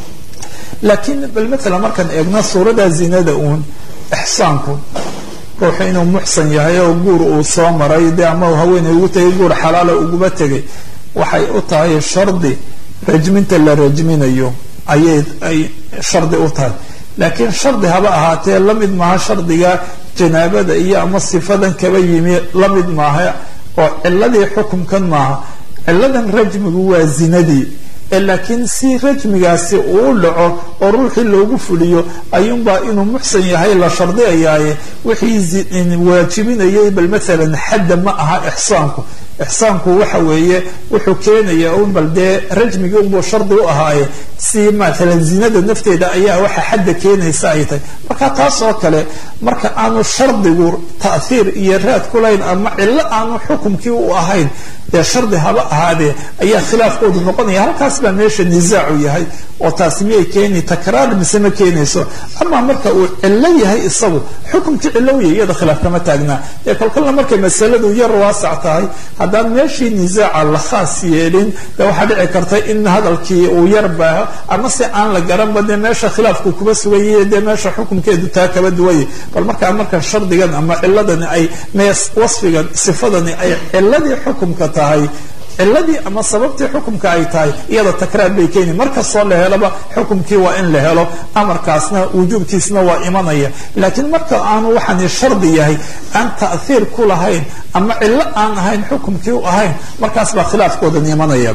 laakiin bal maalan markaan eegno suurada zinada uun ixsaanku ruuxu inuu muxsan yahay oo guur uu soo maray dee ama haweeney ugu tegay guur xalaala uguba tegay waxay u tahay shardi rajminta la rajminayo ayay ay shardi u tahay laakiin shardi haba ahaatee la mid maaha shardiga janaabada iyo ama sifadan kaba yimi la mid maaha oo ciladii xukumkan maaha ciladan rajmigu waa zinadii laakiin si rajmigaasi uu dhaco oo ruuxii loogu fuliyo ayuunbaa inuu muxsan yahay la shardiyayaaye wixii waajibinayay bal maalan xadda ma aha ixsaanku ixsaanku waxa weeye wuxuu keenaya un bal dee rajmigii unbuu shardi u ahaaye si maalan zinada nafteeda ayaa waxa xadda keenaysa ay tahay marka taas oo kale marka aanu shardigu ta'hiir iyo raad ku lahayn ama cillo aanu xukumkii u ahayn dee shardi haba ahaadee ayaa khilaafkoodu noqonaya halkaas baa meesha nisaacu yahay oo taasi miyay keeni takraar mise ma keenayso ama marka uu cillo yahay isagu xukumkii cillo uyahy iyada khilaaf kama taagnaa ee kolkolna markay masaladu yar waasac tahay haddaan meeshii nisaaca la khaas yeelin dee waxaa dhici karta in hadalkii uu yar baaho ama se aan la garanba dee meesha khilaafku kuba sugayay dee meesha xukumkeedu taa kaba duwaya bal markaa marka shardigan ama ciladani ay wasfigan sifadani ay ciladii xukumka tahay ciladii ama sababtii xukumka ay tahay iyada takraar bay keeni markastoo la helaba xukumkii waa in la helo amarkaasna wujuubkiisna waa imanaya laakiin marka aanu waxaani shardi yahay aan ta'hiir ku lahayn ama cillo aan ahayn xukumkii u ahayn markaas baa khilaafkoodan imanaya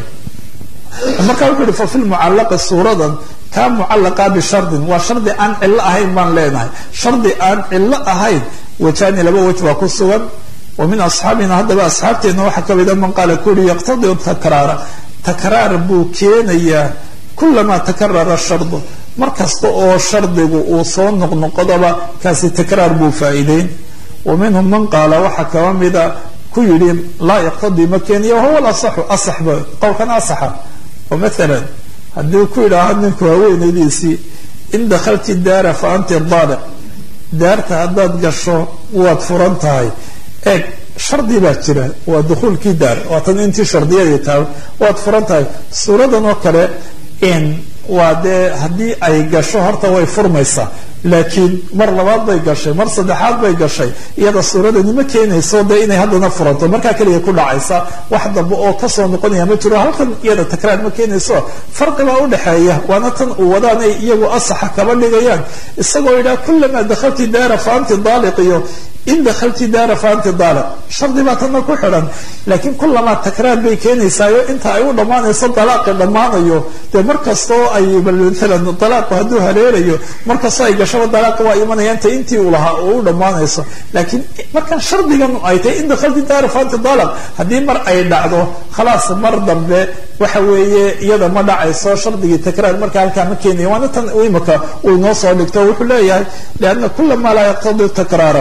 marka wuxuu yihi fa fi lmucallaqi suuradan kaa mucallaqa bishardin waa shardi aan cillo ahayn baan leenahay shardi aan cillo ahayn wajaani laba wej baa ku sugan wa min asxaabina haddaba asxaabteena waxaa ka mida man qaala ku yihi yaqtadi takraara takraar buu keenayaa kulamaa takarara shardu mar kasta oo shardigu uu soo noqnoqodaba kaasi takraar buu faa'iideyn wa minhum man qaala waxaa kaba mida ku yidhi laa yaqtadii ma keeniya wahuwa lasaxu asaxba qowlkan asaxa oo maalan haddii ku yidhaaha ninku haweenaydiisii in dakhalti daara fa anti daaliq daarta haddaad gasho waad furan tahay eeg shardi baa jira waa dukhuulkii daar waatan intii shardiyadii tahay waad furan tahay suuradan oo kale in waa dee haddii ay gasho horta way furmaysaa laakiin mar labaad bay gashay mar saddexaad bay gashay iyada suuradani ma keenayso dee inay haddana furanto markaa keliya ku dhacaysa wax dambe oo kasoo noqonaya ma jiro halkan iyada takraar ma keenayso farqibaa udhexeeya waana tan uu wadaan ay iyagu asaxa kaba dhigayaan isagoo yidhaha kulamaa dakhalti daara fa anti daaliq iyo in dakhalti daara fa anti daaliq shardi baa tanna ku xidhan laakiin kulamaa takraar bay keenaysaayo inta ay u dhammaanayso dalaaqi dhammaanayo dee markastoo ay maalan dalaaqu hadduu hareerayo markastoo ay gashaba dalaaqi waa imanaya inta intii uu lahaa oo u dhammaanayso laakiin markan shardigan ay tahay in dakhalti daara fa anti daaliq haddii mar ay dhacdo khalaas mar dambe waxa weeye iyada ma dhacayso shardigii takraar marka halkaa ma keenaya waana tan imika uu inoo soo dhigto wuxuu leeyahay lianna kulamaa laa yaqtadi takraara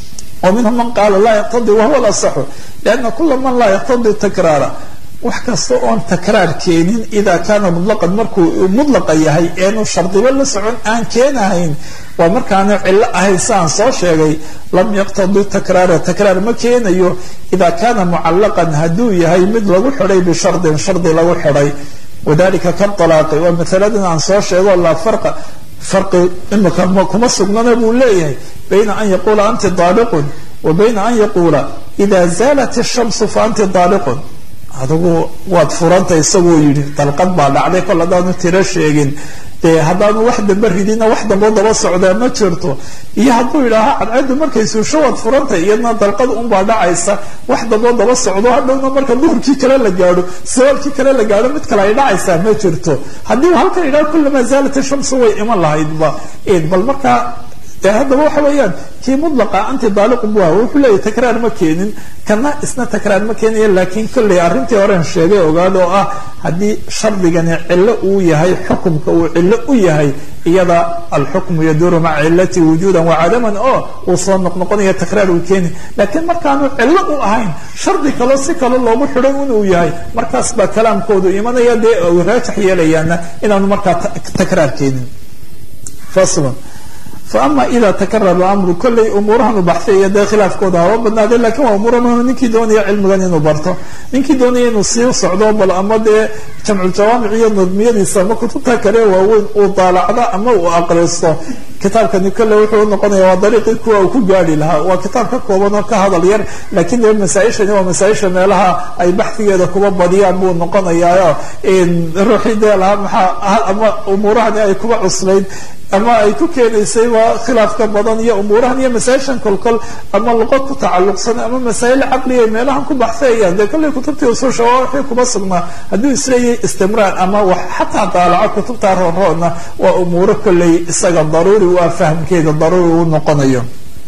ومنهم من قال لا يقتضي وهو الأصح لأن كل من لا يقتضي تكرارا wax kasta oon takraar keenin idaa kaana mutlaqan markuu mutlaqa yahay eenu shardiba la socon aan keenahayn waa markaanu cillo ahayn siaan soo sheegay lam yaqtadi takraara takraar ma keenayo idaa kaana mucallaqan hadduu yahay mid lagu xidhay bishardin shardi lagu xidhay wadalika kaalaaqi waa masaladan aan soo sheego laa farqa farqi imika kuma sugnana buu leeyahay bayna an yaquula anti daaliqun wa bayna an yaquula ida zaalat ishamsu fa anti daaliqun adigu waad furanta isagoo yidhi dalqad baa dhacday kol haddaanu tiro sheegin dee haddaanu wax dambe ridina wax dambo daba socdaa ma jirto iyo hadduu yidhaaha cadceeddu markay suusho waad furantay iyadna dalqad unbaa dhacaysa wax dambo daba socdo hadhowna marka duhurkii kale la gaadho sabaalkii kale la gaadho mid kale ay dhacaysaa ma jirto haddii halkan yidhaha kulamaa zaalat shamsu way iman lahaydba bal markaa dee haddaba waxa weeyaan kii mudlaqa anti daaliqun bu aha wuxuu leeyahy takraar ma keenin kana isna takraar ma keenaya laakiin kolley arrintii horen sheegay ogaad oo ah haddii shardigani cillo uu yahay xukumka uu cillo u yahay iyada alxukmu yaduuru maca cilati wujuudan wacadaman oo uu soo noqnoqonaya takraar uu keeni laakiin markaanu cillo u ahayn shardi kaloo si kale loogu xidhay inuu yahay markaas baa kalaamkoodu imanaya dee raajax yeelayaana inaanu markaa takraar keenin faslan faama ida takarara amru kolley umuurahan u baxsaya dee khilaafkooda haba badnaade lakin waa umuura muhim ninkii doonaya cilmigan inuu barto ninkii doonaya inuu sii socdo bal ama dee jamculjawaamic iyo nadmiyadiisa ama kutubta kale waaweyn uu daalacdo ama uu aqristo kitaabkani kolley wuxuu noqonaya waa dariiqii kuwa uu ku gaari lahaa waa kitaab ka kooban oo ka hadal yar lakiin dee masaaishani waa masaaisha meelaha ay baxdigeeda kuba badiyaan buu noqonayaayo ruuxii dee lahaa maxaa ama umuurahani ay kuba cuslayd ama ay ku keenaysay waa khilaafka badan iyo umuurahan iyo masaa-ishan kolkol ama luqad ku tacalluqsan ama masaa'il caqliya meelahan ku baxsayayaan dee kolley kutubtii usuusha waa wixii kuba sugnaa hadduu isleeyahay istimraar ama wax xataa daalaco kutubta rooroodna waa umuuro kolley isaga daruuri waa fahamkeeda daruuri uu noqonayo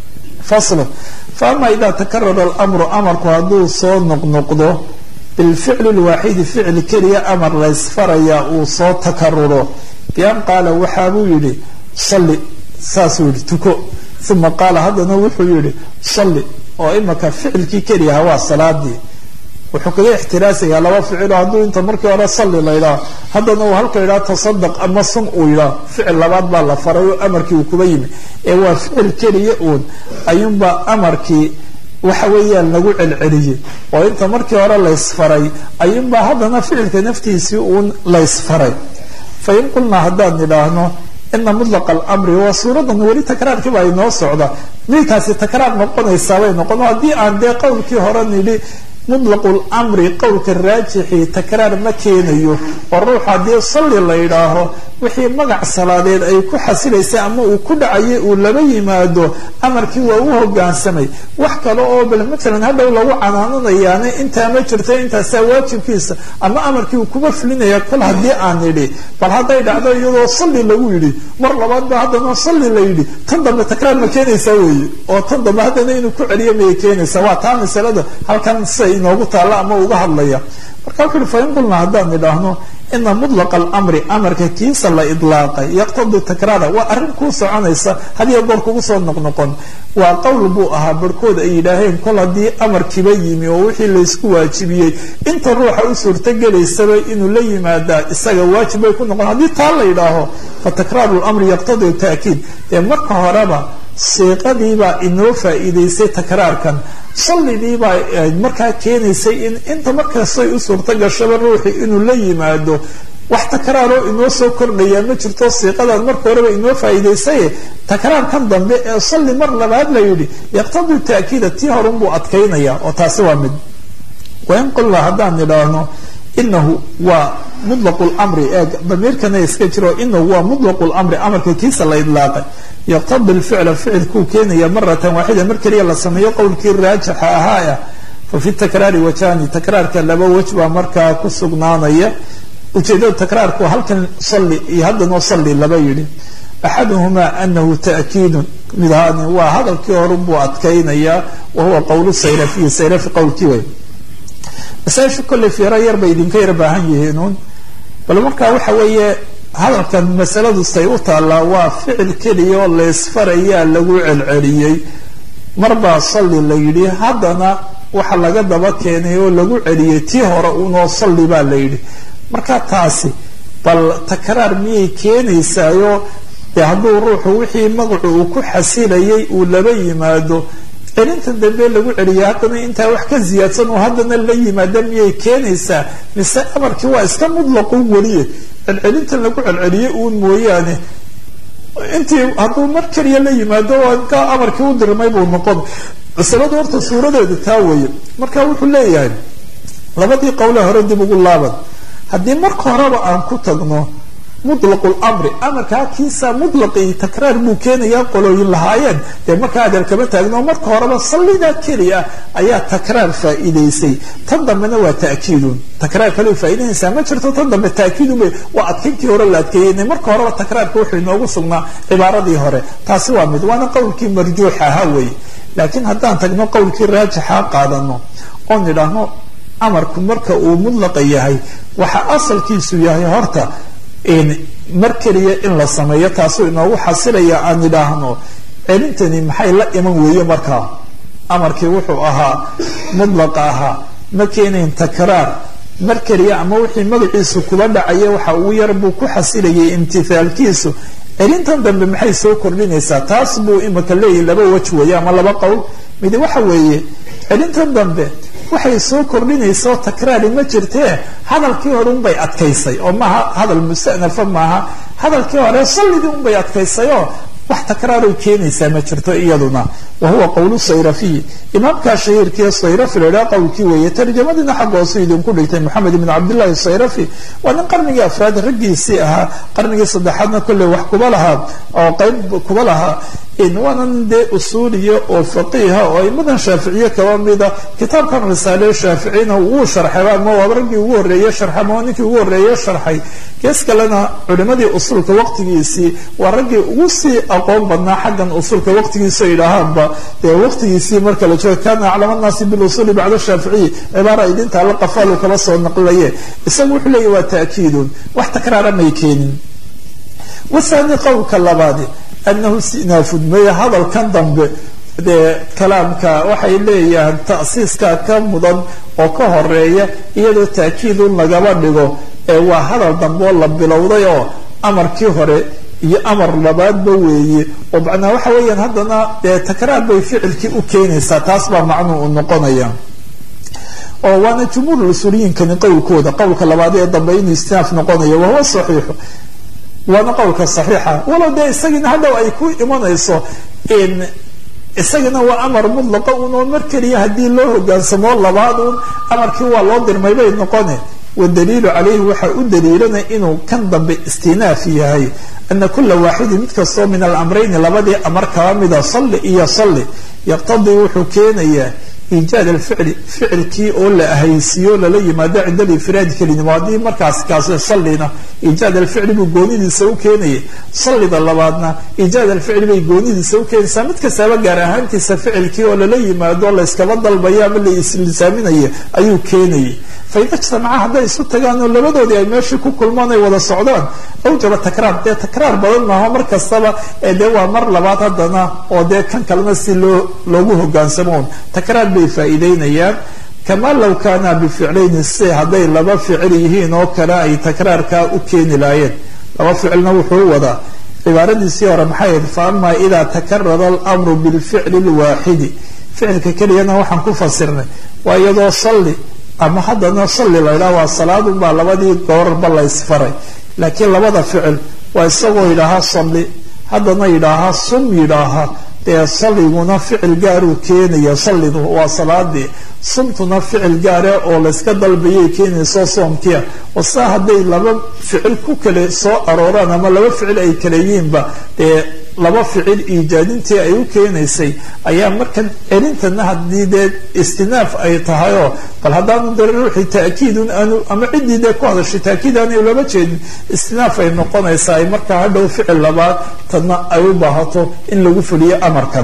fasl faama ida takarara alamru amarku hadduu soo noqnoqdo bilficli lwaaxidi ficil keliya amar laysfaraya uu soo takaruro bian qaala waxaa buu yidhi salli saasuu yihi tuko uma qaala haddana wuxuu yihi salli oo imaka ficilkii keliyaha waa salaadii wuxuu kaga ixtiraasaya laba ficilo hadduu inta markii hore salli la yidhaah haddana uu halka yidhaha tasadaq ama sun uu yidhaah ficil labaad baa la faray oo amarkii uu kuba yimi ee waa ficil keliya uun ayuunbaa amarkii waxa weeyaan lagu celceliyey oo inta markii hore laysfaray ayuunbaa haddana ficilka naftiisii uun laysfaray fain qulnaa haddaan nidhaahno ina mudlaqa alamri waa suuradan weli takraarkiiba ay noo socda midkaasi takraar noqonaysaa bay noqon haddii aan dee qowlkii hore nidhi mutlaqu lamri qowlka raajixii takraar ma keenayo oo ruux haddii salli la yidhaaho wixii magac salaadeed ay ku xasilaysay ama uu ku dhacayay uu laba yimaado amarkii waa u hogaansamay wax kale oo bal matalan hadhow lagu canaananayaane intaa ma jirto intaasaa waajibkiisa ama amarkii uu kuba fulinaya kol haddii aan nidhi bal hadday dhacdo iyadoo salli lagu yidhi mar labaad ba haddana salli la yidhi tan dambe takraar ma keenaysaa weeye oo tan dambe haddana inuu ku celiyo mayay keenaysaa waa taa masalada halkan siday inoogu taalla ama uga hadlaya marka wuxu uhi fain qulnaa haddaan nidhaahno ina mudlaqa alamri amarka kiisa la idlaaqay yaqtadi takraara waa arrin kuu soconaysa hadiyo goor kugu soo noqnoqon waa qowl buu ahaa barhkood ay yidhaaheen kol haddii amarkiiba yimi oo wixii laysku waajibiyey inta ruuxa u suurtogelaysaba inuu la yimaadaa isaga waajib bay ku noqon haddii taa la yidhaaho fa takraaru lamri yaqtadi taakiid dee marka horeba siiqadiibaa inoo faa'iidaysay takraarkan sallidiibaa markaa keenaysay in inta markastay u suurto gashaba ruuxi inuu la yimaado wax takraaroo inoo soo kordhaya ma jirto siiqadan marka horeba inoo faa'iidaysaye takraarkan dambe ee salli mar labaad la yidhi yaqtadi taakiida tii horunbuu adkaynaya oo taasi waa mid wain qulna haddaan nidhaahno inahu waa mutlaqu lmri ee damiirkana iska jiro inahu waa mutlaqu lamri amarka kiisa la idlaaqay yaqtadi lficla ficilkuu keenaya maratan waaxida mar keliya la sameeyo qowlkii raajixa ahaaya fa fi takraari wajani takraarka laba wej baa markaa ku sugnaanaya ujeedada takraarku halkan salli iyo haddanoo salli laba yidhi axaduhumaa anahu ta'kiidun mid ahaani waa hadalkii horun buu adkaynayaa wa huwa qowlu sayrafiyi sayrafi qowlkii way masaaisha kolley fiiro yar bay idinka yar baahan yihiinuun bal markaa waxa weeye hadalkan masaladu say u taallaa waa ficil keliya oo laysfarayaa lagu celceliyey marbaa salli la yidhi haddana waxa laga daba keenay oo lagu celiyey tii hore unoo salli baa la yidhi marka taasi bal takraar miyay keenaysaayo dee hadduu ruuxu wixii magacu uu ku xasilayay uu laba yimaado celinta dambe lagu celiya haddana intaa wax ka ziyaadsan oo haddana la yimaada miyay keenaysaa mise amarkii waa iska mutlaqu weliye celcelintan lagu celceliyey uun mooyaane intii hadduu mar keliya la yimaado ka amarkii u dirmay buu noqon masalada horta suuradeeda taa weeye marka wuxuu leeyahay labadii qowle hore dib ugu laaban haddii marka horeba aan ku tagno mutlaqu lamri amarkaa kiisa mutlaqii takraar buu keenayaa qolooyin lahaayeen dee markaa adeer kama taagno marka horeba sallidaa keliya ayaa takraar faa'iidaysay tan dambena waa ta'kiidun takraar kale faa'idaynaysaa ma jirto tan dambe ta'kiidun bay waa adkayntii hore la adkeeyey marka horeba takraarka wuxuu inoogu sugnaa cibaaradii hore taasi waa mid waana qowlkii marjuuxa ahaa weeye laakiin haddaan tagno qowlkii raajixa qaadano oo nidhaahno amarku marka uu mudlaqa yahay waxa asalkiisu yahay horta mar keliya in la sameeyo taasuu inoogu xasilaya aan idhaahno celintani maxay la iman weeye markaa amarkii wuxuu ahaa mudlaqa ahaa ma keenayn takraar mar keliya ama wixii magaciisu kuba dhacaya waxa ugu yar buu ku xasilayay imtithaalkiisu celintan dambe maxay soo kordhinaysaa taas buu imika leeyahy laba wej weeye ama laba qowl mid waxa weeye celintan dambe waxay soo kordhinaysa oo takraari ma jirtee hadalkii hore unbay adkaysay oo maaha hadal mustanafa maaha hadalkii hore sallidii unbay adkaysay oo wax takraaroy keenaysaa ma jirto iyaduna wa huwa qowlu sayrafiy imaamkaa shahiirkii sayrafi la idhaha qowlkii weeye tarjamadiina xagga hoosu idinku dhigtay moxamed ibn cabdillahi sayrafi waa nin qarnigii afraad raggiisii ahaa qarnigii saddexaadna kolley wax kuba lahaa oo qeyb kuba lahaa waanan dee usuuliya oo faqiiha oo aimadan shaaficiye kaba mida kitaabkan risaale shaaficina wuu sharxay ama waaba raggii ugu horreeye sharxay ama ninkii ugu horreeye sharxay gees kalena culimadii usulka waqtigiisii waa raggii ugu sii aqoon badnaa xaggan usulka waqtigiisa idhaahaanba dee waqtigiisii marka la jooga kana aclama nnaasi bilusuli bacda shaaficiyi cibaara idinta alla qafaalu kala soo naqlaye isagu wuxuu leeyahy waa ta'kiidun wax takraara may keenin wathani qowlka labaadi anahu istinaafun maya hadalkan dambe dee kalaamka waxay leeyahaan ta'siiskaa ka mudan oo ka horeeya iyadoo ta'kiidun lagaba dhigo ee waa hadal dambe oo la bilowday oo amarkii hore iyo amar labaadba weeye oo macnaa waxa weeyaan haddana dee takraar bay ficilkii u keenaysaa taas baa macnuu u noqonaya oo waana jumhuur usuuliyiinkani qowlkooda qowlka labaad ee dambe inuu istinaaf noqonayo wahuwa saxiixu waana qowlka saxiixa walow dee isagiina hadhow ay ku imanayso isagana waa amar mudlaqa un oo mar keliya haddii loo hogaansamo labaad un amarkii waa loo dirmay bay noqone wadaliilu calayhi waxaa u daliilanaya inuu kan dambe istinaaf yahay ana kula waaxidin mid kastoo min alamrayni labadii amar kaba mida salli iyo salli yaqtadii wuxuu keenayaa iijaad alficli ficilkii oo la ahaysiiyo lala yimaado cinda alifraadi kelinimo haddii markaas kaasi sallina iijaad alficli buu goonidiisa u keenaya sallida labaadna iijaad alficli bay goonidiisa u keenaysaa mid kastaaba gaar ahaantiisa ficilkii oo lala yimaado layskaba dalbayo ama la islisaaminayo ayuu keenayay faida ijtamaca hadday isu tagaan oo labadoodii ay meeshii ku kulmaan ay wada socdaan awjaba takraar dee takraar badan maaho mar kastaba ee dee waa mar labaad haddana oo dee kan kalena si loo loogu hogaansamoon takraar bay faa'iideynayaan kamaa low kaana bificlayni si hadday laba ficil yihiin oo kale ay takraarkaa u keeni laayeen laba ficilna wuxuu wadaa cibaaradiisii hore maxay ahayd fa ama idaa takarara almru bilficli lwaaxidi ficilka keliyana waxaan ku fasirnay waa iyadoo salli ama haddana salli la ydhaha waa salaadun baa labadii goorarba la ysfaray laakiin labada ficil waa isagoo yidhaahaa salli haddana yidhaahaa sum yidhaahaa dee salliguna ficil gaaruu keenaya sallidu waa salaadii sumtuna ficil gaare oo layska dalbayay keenayso soomkiia oo saa hadday laba ficil ku kale soo arooraan ama laba ficil ay kale yihiinba dee laba ficil iijaadintii ay u keenaysay ayaa markan celintana haddii dee istinaaf ay tahayoo bal haddaanu dare ruuxii ta'kiidun aanu ama ciddii dee ku hadashay ta'kiid aanu lama jeedin istinaaf ay noqonaysaa ay markaa hadhow ficil labaad tadna ay u baahato in lagu fuliyo amarkan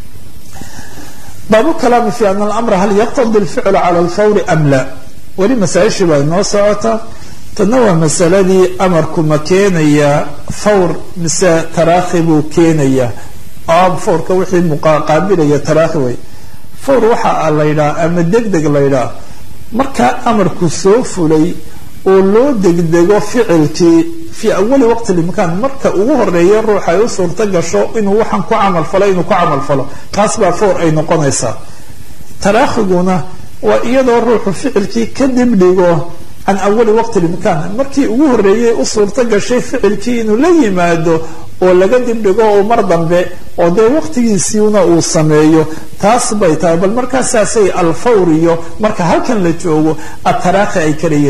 baabu kalaami fi ana alamra hal yaqtadi alficla cala alfawri am la weli masaa-ishii baa inoo socotaa tadna waa masaladii amarku ma keenayaa fawr mise taraakhi buu keenayaa oo fawrka wixii muqaqaabilaya taraakhi way fawr waxa la ydhaha ama deg deg la ydhaha markaa amarku soo fulay oo loo degdego ficilkii fii awali waqti limkaan marka ugu horeeya ruux ay u suurto gasho inuu waxaan ku camal falo inuu ku camal falo taas baa fawr ay noqonaysaa taraakhiguna waa iyadoo ruuxu ficilkii ka dibdhigo can awali waqti limkaan markii ugu horeeyay u suurto gashay ficilkii inuu la yimaado oo laga dibdhigo oo mar dambe oo dee waqtigiisiina uu sameeyo taas bay tahay bal markaasaasay alfawr iyo marka halkan la joogo ataraakhi ay karayeen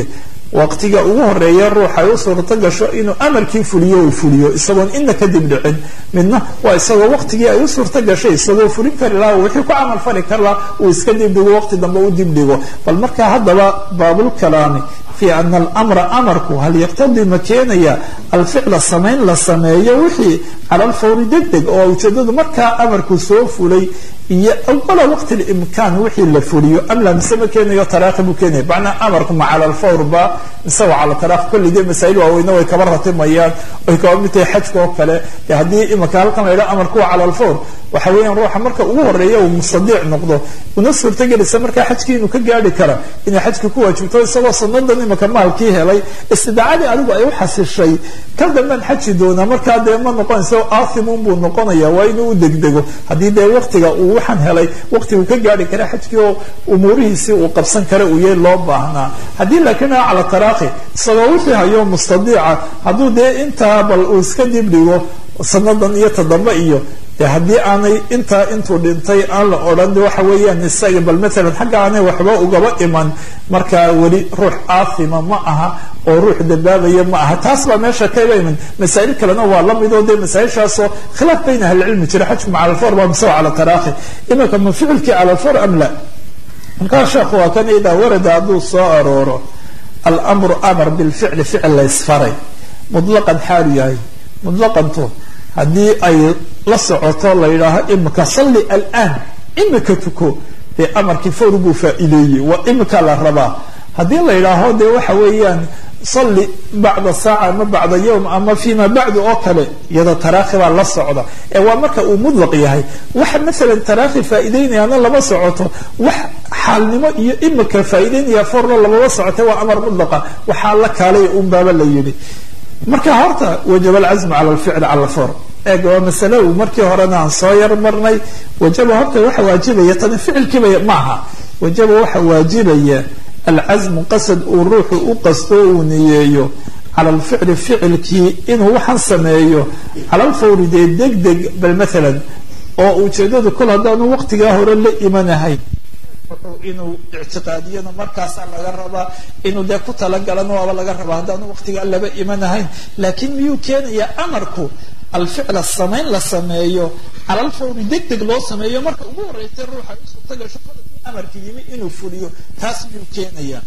waqtiga ugu horeeya ruux ay u suurto gasho inuu amarkii fuliyo uu fuliyo isagoon ina kadib dhicin midna waa isagoo waqtigii ay u suurto gashay isagoo fulin kari laha wixii ku camal fali kar laha uu iska dibdhigo waqti dambe u dibdhigo bal markaa haddaba baabulkalaami fi ana alamra amarku hal yaqtadii ma keenaya alficla samayn la sameeyo wixii cala alfawri deg deg oo ujeedadu markaa amarku soo fulay iyo awala waqti limkaan wixii la fuliyo amla mise ma keenayo taraakhi buu keenaya macnaa amarku ma cala alfawr ba mise waa cala taraakhi kulli dee masaa'il waaweyne way kaba ratimayaan way kaba mid tahay xajka oo kale dee haddii imaka halkan la yidhaha amarku waa cala alfawr waxa weeyaan ruuxa marka ugu horeeya uu mustadiic noqdo una suurtagelisa markaa xajkii inuu ka gaari kara inay xajka ku waajibto isagoo sanadan imaka maalkii helay istidaacadii adigu ay u xasishay ka dambaan xaji doonaa markaa dee ma noqonaysa aathimun buu noqonaya waa inuu u degdego haddii dee waqtiga uu waxaan helay waqtigu ka gaari kara xajkii oo umuurihiisii uu qabsan kara uu yahay loo baahnaa haddii laakiin a cala taraakhi isagoo wixii hayo mustadiica hadduu dee intaa bal uu iska dibdhigo sanadan iyo toddoba iyo de haddii aanay intaa intuu dhintay aan la odhan de waxa weeyaan isaga bal maalan xagga aanay waxba ugaba iman markaa weli ruux aathima ma aha oo ruux dambaabaya ma aha taas baa meesha kaba iman masaa'il kalena waa la midoo dee masaa-ishaasoo khilaaf bayna ahlicilmi jira xajku ma cala alfor ba mise cala taraakhi imanka ma ficilkii cala alfor am la markaa sheekhu waa kan idaa warada hadduu soo arooro almru amar bilficli ficil la ysfaray mutlaqan xaalu yahay mutlaqantu haddii ay la socoto la yidhaaho imika salli alaan imika tuko dee amarkii fawr buu faa'iideeyey waa imika la rabaa haddii la yidhaaho dee waxa weeyaan salli bacda saaca ama bacda yowm ama fima bacdu oo kale iyadoo taraakhi baa la socda ee waa marka uu mudlaq yahay waxa maalan taraakhi faa'iideynayaana lama socoto wax xaalnimo iyo imika faa'iideynaya forna lamama socota waa amar mudlaqa waxaa la kaalay unbaaba la yidhi marka horta wajaba alcazmu cala alficli cala alfor eeg waa masale uu markii horena aan soo yar marnay wajaba horta waxa waajibaya tani ficilkiiba maaha wajaba waxa waajibaya alcasmu qasad uu ruuxu u qasto uu niyeeyo cala alficli ficilkii inuu waxaan sameeyo cala alfawri dee deg deg bal maalan oo ujeedadu kol haddaanu waqtigaa hore la imanahayn inuu ictiqaadiyana markaasaa laga rabaa inuu dee ku talagalana waaba laga rabaa haddaanu waqtigaa laba imanahayn laakiin miyuu keenayaa amarku alficla samayn la sameeyo cala alfawri deg deg loo sameeyo marka ugu horreysay ruuxa u suurta gasho koladkii amarka yimi inuu fuliyo taas miyuu keenayaa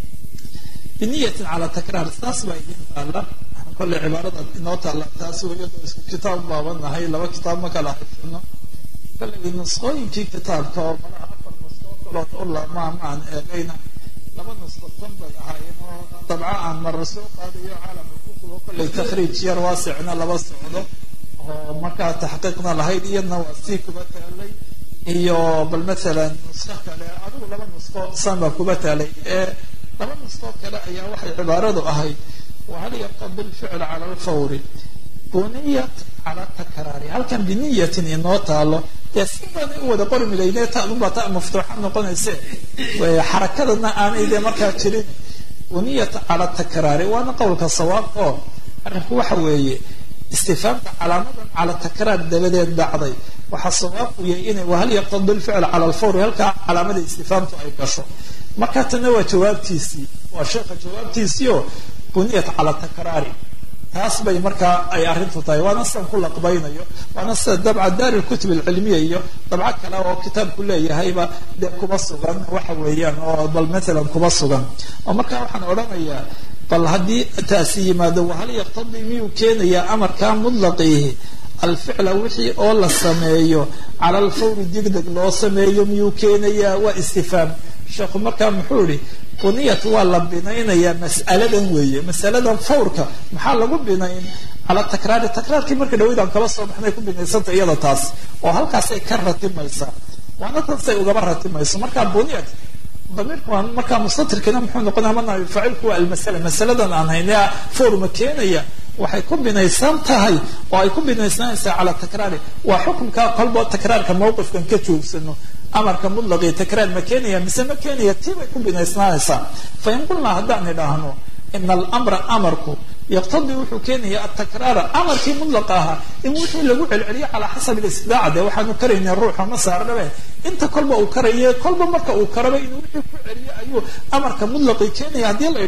biniyatin cala takraar saas baa idin taalla kolle cibaarada inoo taalla taas iyadoo isku kitaab baabanahay laba kitaab ma kala haysano kolley nusqooyinkii kitaabka oo malaha afar nusqoo kalood u lamaa maan eegayna laba nusqo tan bay ahaayeen oo dabca aan mara soo qaadayo caalamka kutubo kolley takhriij yar waasicna laba socdo oo markaa taxqiiqna lahayd iyadna waa sii kuba taalay iyo bal maalan nusqo kale adigu laba nusqo san baa kuba taalay ee laba nusqoo kale ayaa waxay cibaaradu ahayd wahal yaqtadi lficl cala alfawri buniyat cala takraari halkan biniyatin inoo taalo dee si baana u wada qori milayne taadunbaa ta maftuuxa noqonayse xarakadana aanay dee markaa jirin buniyat cala takraari waana qowlka sawaabka oo arrinku waxa weeye istifaamka calaamadan cala takraar dabadeed dhacday waxaa sawaabku yahay inay wahal yaqtadi lficl cala alfawri halkaa calaamada istifaamtu ay gasho marka tana waa jawaabtiisii waa sheekha jawaabtiisii oo buniyat cala takraari taas bay markaa ay arrintu tahay waana sidan ku laqbaynayo waana sida dabca daar lkutub alcilmiya iyo dabco kale oo kitaabku leeyahayba dee kuba sugan waxa weeyaan oo bal maalan kuba sugan oo markaa waxaan odhanayaa bal haddii taasi yimaado wahal yaqtadii miyuu keenayaa amarkaa mudlaqiihi alficla wixii oo la sameeyo cala alfawri degdeg loo sameeyo miyuu keenayaa waa istifaam sheekhu markaa muxuu ihi buniyat waa la binaynayaa mas'aladan weeye masaladan fawrka maxaa lagu binayn cala takraari takraarkii marka dhawayd aan kala soo baxnay ku binaysanta iyada taas oo halkaasay ka ratimaysaa waana taasay ugaba ratimayso markaa buniyat damiirku waa markaa mustatirkina muxuu noqonaya mana faacilku waa almasala masaladan aan hayne fawr ma keenaya waxay ku binaysan tahay oo ay ku binaysanaysaa cala takraari waa xukunka kolba takraarka mawqifkan ka joogsano amarka mutlaqii takraar ma keenaya mise ma keenaya tii bay ku binaysnaanaysaa fa in qulnaa haddaan idhaahno ina alamra amarku yaqtadii wuxuu keenaya atakraara amarkii mutlaqa ahaa in wixii lagu celceliyo calaa xasabi istidaaca dee waxaanu karayna ruuxa ma saarnabe inta kolba uu karaye kolba marka uu karaba inuu wixii ku celiyo ayuu amarka mutlaqii keenaya haddii la idhaaho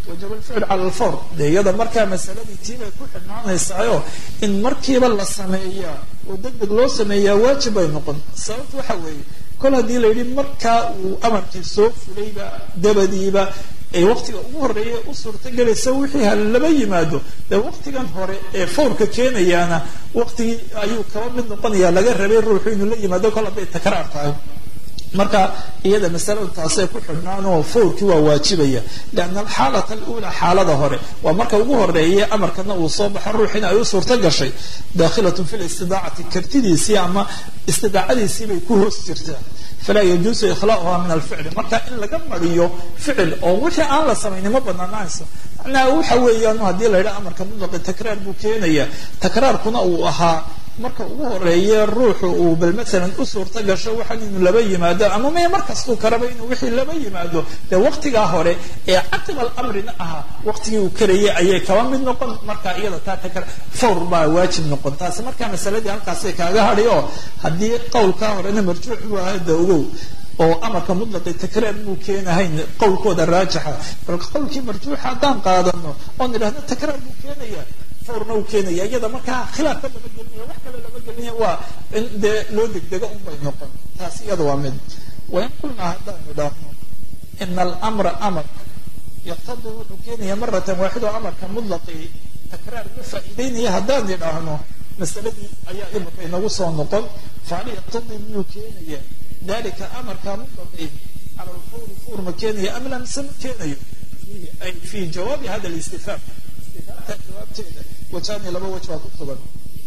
wajaba alficl cala alfawr dee iyada markaa masaladii tiibay ku xidhnaanaysaayo in markiiba la sameeyaa oo deg deg loo sameeyaa waajib bay noqon sababta waxa weeye kol haddii la yidhi markaa uu amarkii soo fulayba dabadiiba ee waqtiga ugu horeeya u suurtagelaysa wixii ha laba yimaado dee waqtigan hore ee fawrka keenayaana waqtigii ayuu kaba mid noqonaya laga rabay ruuxu inuu la yimaado kol hadday takraar tahay marka iyada masaladu taasay ku xidhnaan oo fawrkii waa waajibaya lianna alxaalata alula xaalada hore waa marka ugu horeeya amarkana uu soo baxo ruuxina ay u suurto gashay dakhilatun fi listidaacati kartidiisii ama istidaacadiisii bay ku hoos jirtaa falaa yajuusu ikhlaauha min alficli marka in laga mariyo ficil oo wixii aan la samaynin ma banaanaanayso macnaha waxa weeyaan haddii la yidhaha amarka mutlaqi takraar buu keenaya takraarkuna uu ahaa marka ugu horeeye ruuxu uu bal maalan u suurta gasho waxaan inuu laba yimaado ama maya markastuu karaba inuu wixii laba yimaado dee waqtigaa hore ee caqib alamrina ahaa waqtigii uu karayay ayay kaba mid noqon marka iyada taa takra fawr baa waajib noqon taasi markaa masaladii halkaasay kaaga hadhi oo haddii qowlkaa horena marjuuc buu ahaa da ogow oo amarka mutlaqi takraar muu keenahayn qowlkooda raajixa bal qowlkii marjuuxa haddaan qaadano oon idhahno takraar buu keenaya fawrna uu keenaya iyada markaa khilaafka lama gelinaya wax kale lama gelinaya waa in dee loo degdego un bay noqon taas iyada waa mid wain qulnaa haddaan idhaahno ina alamra amar yaqtadi wuxuu keenaya maratan waaxido amarka mutlaqi takraar ma faa'iideynaya haddaan idhaahno masaladii ayaa imika inagu soo noqon fahal yaqtadi miyuu keenaya dalika amarka mutlaqi cala alfawri fawr ma keenaya am la mise ma keenayo ay fi jawaabi hada listifhaam istifhaamta jawaabteeda wajaani laba waj baa ku sugan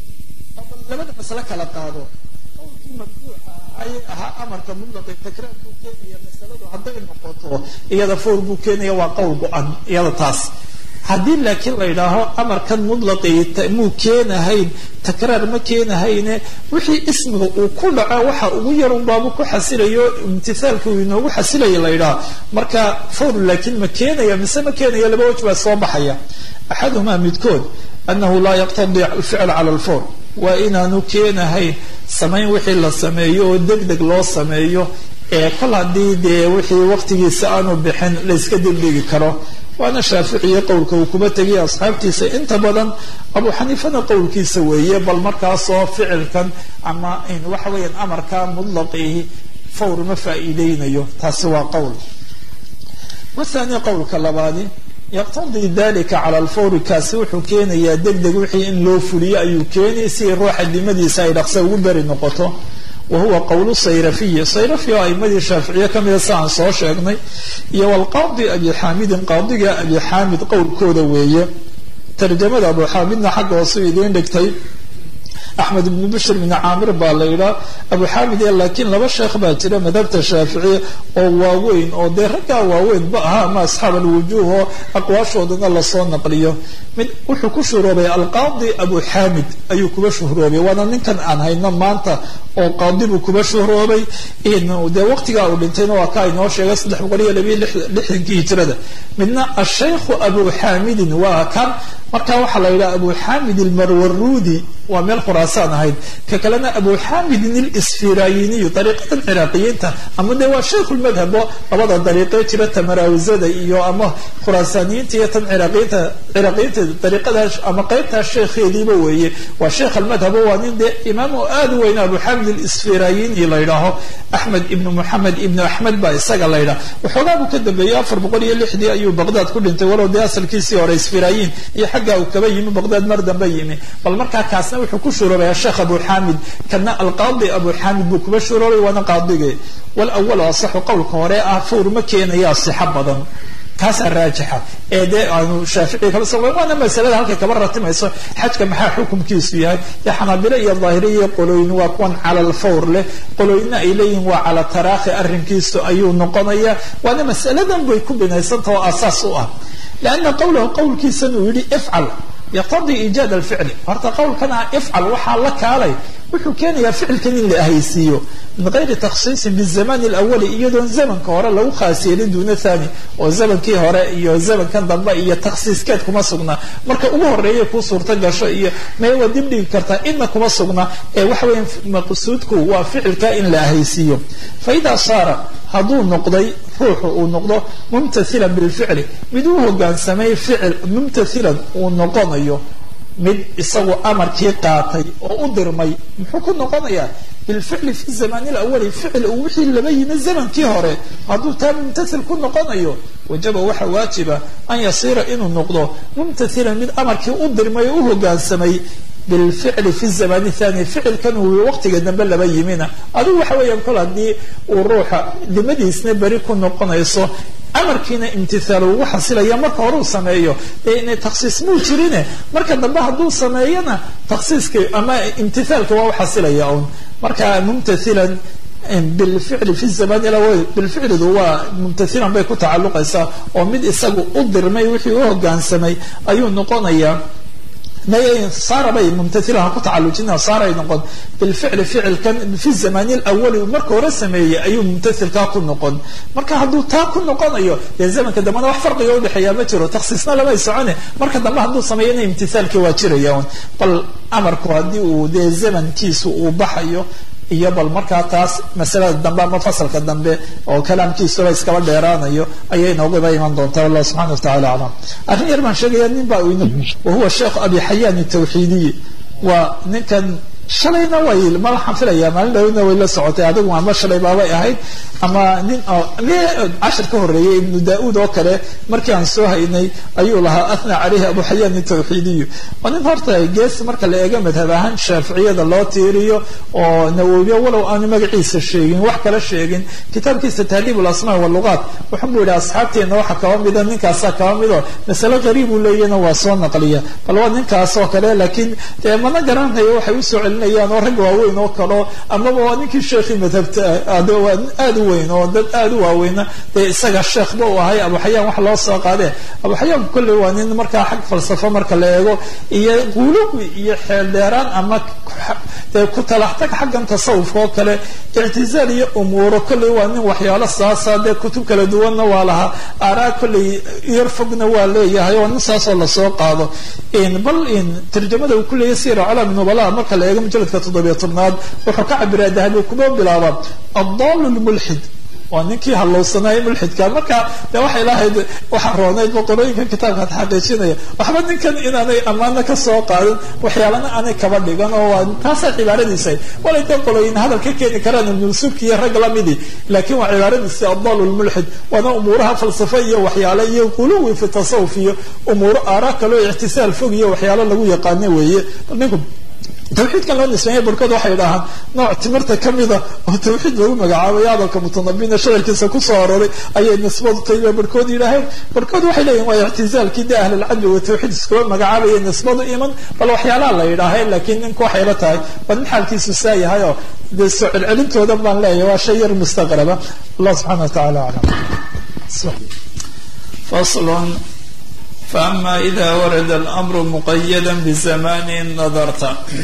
labada masale kala qaado qowlkii marjuuxa ayay ahaa amarka mutlaqi takraar buu keenaya masaladu hadday noqoto iyada fawr buu keenaya waa qowl go-an iyada taas haddii laakiin la yidhaaho amarkan mutlaqi muu keenahayn takraar ma keenahayne wixii ismiga uu ku dhaco waxa ugu yarun baabu ku xasilayo imtithaalka uu inoogu xasilaya la yidhaho marka fawr laakiin ma keenaya mise ma keenaya laba waj baa soo baxaya axaduhumaa midkood anahu laa yaqtadi alficl cala alfawr waa inaanu keenahayn samayn wixii la sameeyo oo deg deg loo sameeyo ee kol haddii dee wixii waqtigiisa aanu bixin la yska degdegi karo waana shaaficiye qowlka uu kuba tegay asxaabtiisa inta badan abu xaniifana qowlkiisa weeye bal markaasoo ficilkan ama waxa weeyaan amarka mudlaqihi fawr ma faa'iideynayo taasi waa qowl wathani qowlka labaadi yaqtadii dalika cala alfawri kaasi wuxuu keenayaa deg deg wixii in loo fuliyo ayuu keenay si ruuxa dimadiisa ay dhaqsa ugu beri noqoto wa huwa qowlu sayrafiyi sayrafi oo aimadii shaaficiye kamida si aan soo sheegnay iyo walqaadi abi xaamidin qaadiga abi xaamid qowlkooda weeye tarjamada abu xaamidna xagga hoose idiin dhigtay axmed ibnu bishr ibni caamir baa la yidhaha abu xaamid ee laakiin laba sheekh baa jira madhabta shaaficiya oo waaweyn oo dee raggaa waaweyn ba aha ama asxaab alwujuuh oo aqwaashoodana lasoo naqliyo mid wuxuu ku shuhroobay alqaadi abu xaamid ayuu kuba shuhroobay waana ninkan aan hayno maanta oo qaadi buu kuba shuhroobay dee waqtigaa uu dhintayna waa ka inoo sheegay saddex boqol iyo labiyo lixdankii hijrada midna ashaykhu abu xaamidin waa kan marka waxaa la yidhaha abu xaamid almarwarudi waa meel khuraasaan ahayd ka kalena abu xaamidin alisfirayiniyu dariiqadan ciraaqiyiinta ama dee waa shaykhu lmadhabo labada dariiqee jira tamaraawizada iyo ama khuraasaaniyiinta iyo tan ciraaqiyiinta ciraaqiyiinta dariiqadaas ama qeybtaas sheekheediiba weeye waa sheekh almadhabo waa nin dee imaam oo aada u weyna abu xaamid alisfirayini la yidhaaho axmed ibnu moxamed ibnu axmed baa isaga la yidhaha waxoogaa buu ka dambeeyey afar boqol iyo lixdii ayuu baqdaad ku dhintay walow dee asalkiisii hore isfirayin iyo xaggaa uu kaba yimi baqdaad mar dambe yimi bal markaa kaasna wuxuu ku shuroobaya sheekh abu xaamid kana alqaadi abu xaamid buu kuba shuroobay waana qaadige walawalu asaxu qowlka hore ah fawr ma keenaya sixo badan kaasaa raajixa ee dee aanu shaafici kala soo waana masalada halkay kaba ratimayso xajka maxaa xukumkiisu yahay dee xanaabilo iyo daahiriya iyo qolooyin waa kuwan cala alfawr leh qolooyinna ay leeyihin waa cala taraakhi arrinkiisu ayuu noqonaya waana masaladan bay ku binaysantah oo aasaas u ah lianna qowlahu qowlkiisan uu yidhi ifcal yaqtadii iijaad alficli horta qowlkan ah ifcal waxaa la kaalay wuxuu keenayaa ficilkan in la ahaysiiyo min gayri takhsiisin bizamani alawali iyadoon zamanka hore lagu khaas yeelin duuna thani oo zamankii hore iyo zamankan dambe iyo takhsiiskeed kuma sugna marka ugu horeeya kuu suurto gasho iyo mee waa dib dhigi kartaa inna kuma sugna ee waxa weya maqsuudku waa ficilka in la ahaysiiyo fa idaa saara hadduu noqday ruuxu uu noqdo mumtathilan bilficli mid u hogaansamay ficil mumtathilan uu noqonayo mid isagu amarkii qaatay oo u dirmay muxuu ku noqonayaa bilficli fi zamani lawali ficil uu wixii laba yimi zamankii hore hadduu taa mumtathil ku noqonayo wajaba waxa waajiba an yasiira inuu noqdo mumtathilan mid amarkii u dirmay oo u hogaansamay bilficli fi zamani thani ficilkan uu waqtiga dambe laba yimina adigu waxa weeyaan kol haddii uu ruuxa dimadiisna beri ku noqonayso amarkiina imtithaal ugu xasilaya marka hore uu sameeyo dee inay takhsiis muu jirine marka dambe hadduu sameeyana takhsiiska ama imtithaalka waa u xasilaya un marka mumtathilan bilficli fi zaman ilawal bilficlidu waa mumtathilan bay ku tacalluqaysaa oo mid isagu u dirmay wixii u hogaansamay ayuu noqonayaa saarabay mumtathilan ha ku tacalujina saaray noqon bilficli ficilkan fi zamani lawali marka hore sameeyey ayuu mumtathilkaa ku noqon marka hadduu taa ku noqonayo dee zamanka dambena wax farqiga udhexeeya ma jiro takhsiisna lamay socone marka dambe hadduu sameeyana imtithaalkii waa jiraya un bal amarku haddii uu dee zamankiisu uu baxayo iyo bal markaa taas masalada dambe ama fasalka dambe oo kalaamkiisuba iskaba dheeraanayo ayay inooguba iman doontaa wallah subxana watacala aclam arrin yar baan sheegaya nin baa wahuwa sheekh abi xayaan tawxiidiyi waa ninkan shalayna way ma waxaan filaya maalin dhawna way la socotay adigu ama shalay baabay ahayd ama nin cashir ka horeeyay ibnu da-uud oo kale markii aan soo haynay ayuu lahaa athna caleyhi abu xayaan tawxiidiyu waa nin horta gees marka la eego madhab ahaan shaaficiyada loo tiiriyo oo nawowiyo walow aanu magaciisa sheegin wax kala sheegin kitaabkiisa tahdiib lasmaa walugaat wuxun buu yihi asxaabteena waxa kaba mida ninkaasaa kaba mido masale qariib uu leeyana waa soo naqliya bal waa ninkaas oo kale laakiin dee mana garanayo waxay usoo celinayaan oo rag waaweyn oo kaleo amaba waa ninkii sheekhii madhabta de waa aad u weyn oo dad aad u waaweyna dee isaga sheekhba uu ahay abu xayaan wax loo soo qaadee abu xayaan kolley waa nin markaa xag falsafo marka la eego iyo quluwi iyo xeeldheeraan ama dee ku talaxtag xaggan tasawufka oo kale ictizaal iyo umuuro kolley waa nin waxyaalo saasa dee kutub kala duwanna waa lahaa aaraa kolley yar fogna waa leeyahay oo nin saasoo lasoo qaado bal tarjamada uu ku leeyahy sira calaami nubala marka la eego mujaladka toddobiyo tobnaad wuxuu ka cabiraa dahabi kuma bilaaba addaal lmulxid waa ninkii hallowsanaaye mulxidka marka de waxay lahayd waxaa roonayd boqorooyinka kitaabkaad xaqiijinaya waxba ninkan inaanay ammaano ka soo qaadin waxyaalana aanay kaba dhigan oo waa taasaa cibaaradiisa walay dee qolooyin hadal ka keeni karaan ibnulsubki iyo rag lamidii laakiin waa cibaaradiisi addaal lmulxid waana umuuraha falsafo iyo waxyaale iyo quluwi fi tasawuf iyo umuuro aaraa kaloo ictisaal fog iyo waxyaalo lagu yaqaano weeye ninku tawxiidkan loo nisbeeya barhkood waxay dhahaan nooc timirta ka mida oo tawxiid lagu magacaabay hadalka mutanabina shacirkiisa kusoo aroray ayay nisbadu tahiba barhkood yidhaaheen barhkood waxay leeyihin waa ictizaalkii de ahlilcadli wa tawxiid iskuba magacaabaya nisbadu iman bal waxyaalaha la yidhaaheen laakiin ninku waxay la tahay waa nin xaalkiisu saa yahay oo dee soo celcelintooda baan leeyahay waa shay yar mustaqraba allah subxana wa tacala aclam faslun فأما إذا ورد الأمر مقيدا بزمان نظرت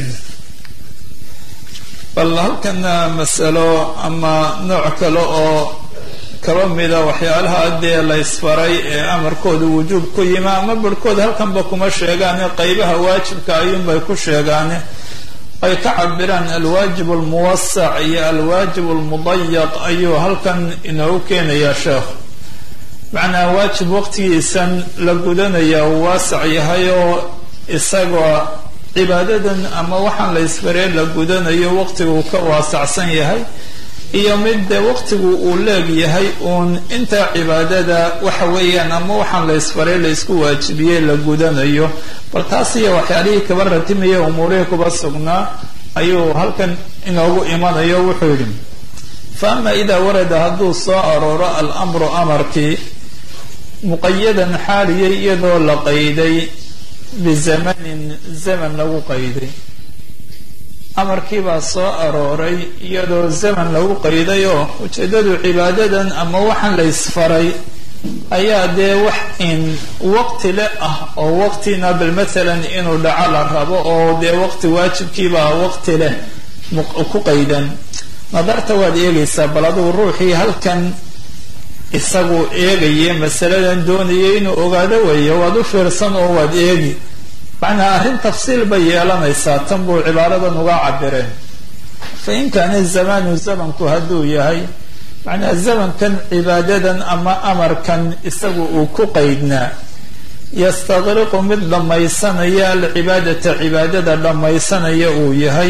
bal halkana masalo ama nooc kale oo kaba mida waxyaalaha dee la ysfaray ee amarkooda wujuub ku yimi ama barhkood halkanba kuma sheegaane qeybaha waajibka ayuunbay ku sheegaane ay ka cabiraan alwaajib almuwasac iyo alwaajib almudayaq ayuu halkan inoogu keenayaa sheekhu macnaa waajib waqtigiisan la gudanaya uu waasac yahay oo isagoo cibaadadan ama waxaan la isfaree la gudanayo waqtigu ka waasacsan yahay iyo mid dee waqtigu uu leeg yahay uun intaa cibaadada waxa weeyaan ama waxaan la isfaree la isku waajibiyey la gudanayo bal taas iyo waxyaalihii kaba ratimaya umuurihii kuba sugnaa ayuu halkan inoogu imanayo wuxuu yidhi fa ama idaa warada hadduu soo arooro alamru amarkii muqayadan xaaliyay iyadoo la qayday bizamanin zaman lagu qayday amarkii baa soo arooray iyadoo zaman lagu qayday oo ujeeddadu cibaadadan ama waxaan la ysfaray ayaa dee wax in waqti le ah oo waqtina bal mathalan inuu dhaco la rabo oo dee waqti waajibkiibaa waqti leh ku qaydan nadarta waad eegaysaa bal adugu ruuxii halkan isagu eegaye masaladan doonayay inuu ogaado weeyo waad u fiirsan oo waad eegi macnaa arrin tafsiil bay yeelanaysaa tan buu cibaaradan uga cabireen fa in kaana zamaanu zamanku hadduu yahay macnaha zamankan cibaadadan ama amarkan isagu uu ku qaydnaa yastaqriqu mid dhammaysanaya alcibaadata cibaadada dhammaysanaya uu yahay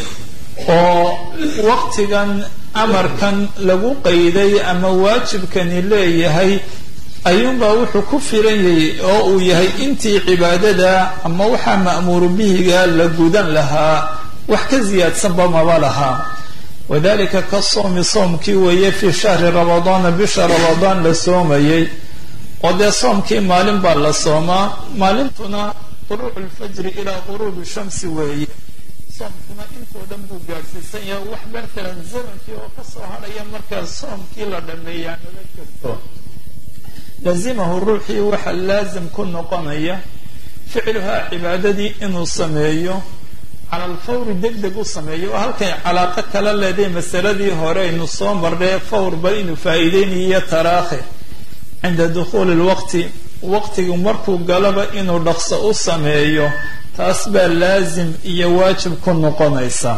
oo waqtigan amarkan lagu qayday ama waajibkani leeyahay ayuunbaa wuxuu ku filan yahay oo uu yahay intii cibaadada ama waxaa ma'muuru bihiga la gudan lahaa wax ka siyaadsanba maba lahaa wadalika ka soomi soomkii weeye fii shahri ramadaana bisha ramadaan la soomayay oo dee soomkii maalin baa la soomaa maalintuna quruucu lfajri ilaa quruubi shamsi weeye soomkuna intoo dhan buu gaadhsiisan yahay wax matalan zamankii oo kasoo hadhaya markaa soomkii la dhameeyaa nala jirto lazimahu ruuxii waxa laazim ku noqonaya ficluhaa cibaadadii inuu sameeyo cala alfawri deg deg u sameeyo oo halkay calaaqo kala leeday masaladii hore aynu soo marnay fawrba inuu faa'iideynayo taraakhi cinda dukhuuli lwaqti waqtigu markuu galaba inuu dhaqso u sameeyo taas baa laazim iyo waajib ku noqonaysa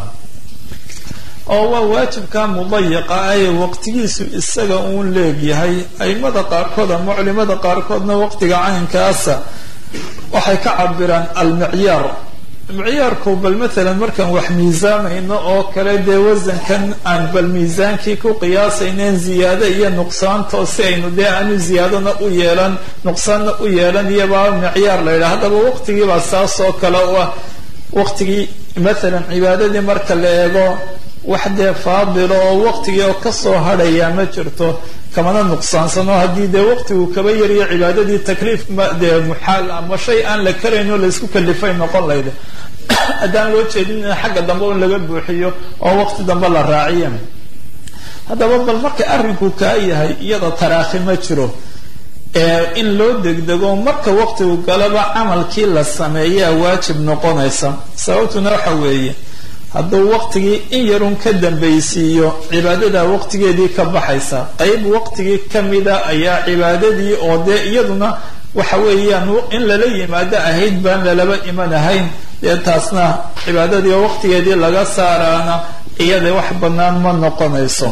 oo waa waajibka mudayaqa ah ee waqtigiisu isaga uun leegyahay aimada qaarkood ama culimada qaarkoodna waqtiga caynkaasa waxay ka cabiraan almicyaar micyaarku bal matalan markaan wax miisaamayno oo kale dee wasankan aan bal miisaankii ku qiyaasayneen ziyaado iyo nuqsaanto si aynu dee aanu ziyaadona u yeelan nuqsaanna u yeelan iyobaa micyaar la yidhaha haddaba waqtigiibaa saas oo kale u ah waqtigii matalan cibaadadii marka la eego wax dee faadilo oo waqtigii oo kasoo hadhayaa ma jirto kamana nuqsaansano haddii dee waqtigu kaba yariyo cibaadadii takliif dee muxaal ama shay aan la karayn oo laysku kalifay noqon layda haddaan loo jeedin in xagga dambe un laga buuxiyo oo waqti dambe la raaciya haddaba bal marka arrinku kaa yahay iyada taraakhi ma jiro in loo degdego marka waqtigu galaba camalkii la sameeyaa waajib noqonaysa sababtuna waxa weeye hadduu waqtigii in yarun ka dambaysiiyo cibaadada waqtigeedii ka baxaysa qeyb waqtigii kamida ayaa cibaadadii oo dee iyaduna waxa weeyaan in lala yimaado ahayd baan lalaba iman ahayn dee taasna cibaadadii oo waqtigeedii laga saaraana iyada wax bannaan ma noqonayso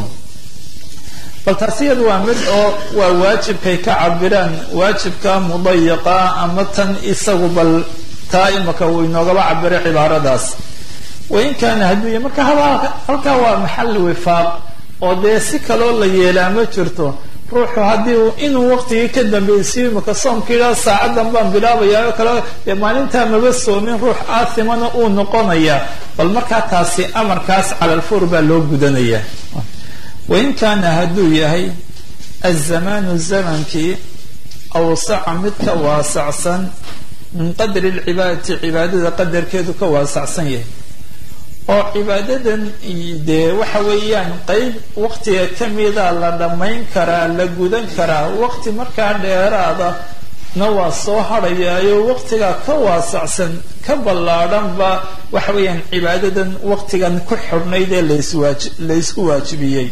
bal taas iyada waa mid oo waa waajibkay ka cabiraan waajibka mudayaqa ama tan isagu bal taa imaka uu inoogaba cabiray cibaaradaas wain kaana hadduu yahy marka halkaa waa maxal wifaaq oo dee si kaloo la yeelaa ma jirto ruuxu haddii inuu waqtigii ka dambaysiyo imaka soomkiila saacadan baan bilaabayaa oo kale dee maalintaa maba soomin ruux aathimana uu noqonayaa bal markaa taasi amarkaas cala alfur baa loo gudanaya wain kaana hadduu yahay azamaanu zamankii awsaca mid ka waasacsan min qadri lcibaadati cibaadada qadarkeedu ka waasacsan yahay oo cibaadadan dee waxa weeyaan qeyb waqtiga kamida la dhammayn karaa la gudan karaa waqti markaa dheeraada na waa soo hadhayaayo waqtigaa ka waasacsan ka ballaadhanba waxa weeyaan cibaadadan waqtigan ku xidhnayd ee laswaaji laysku waajibiyey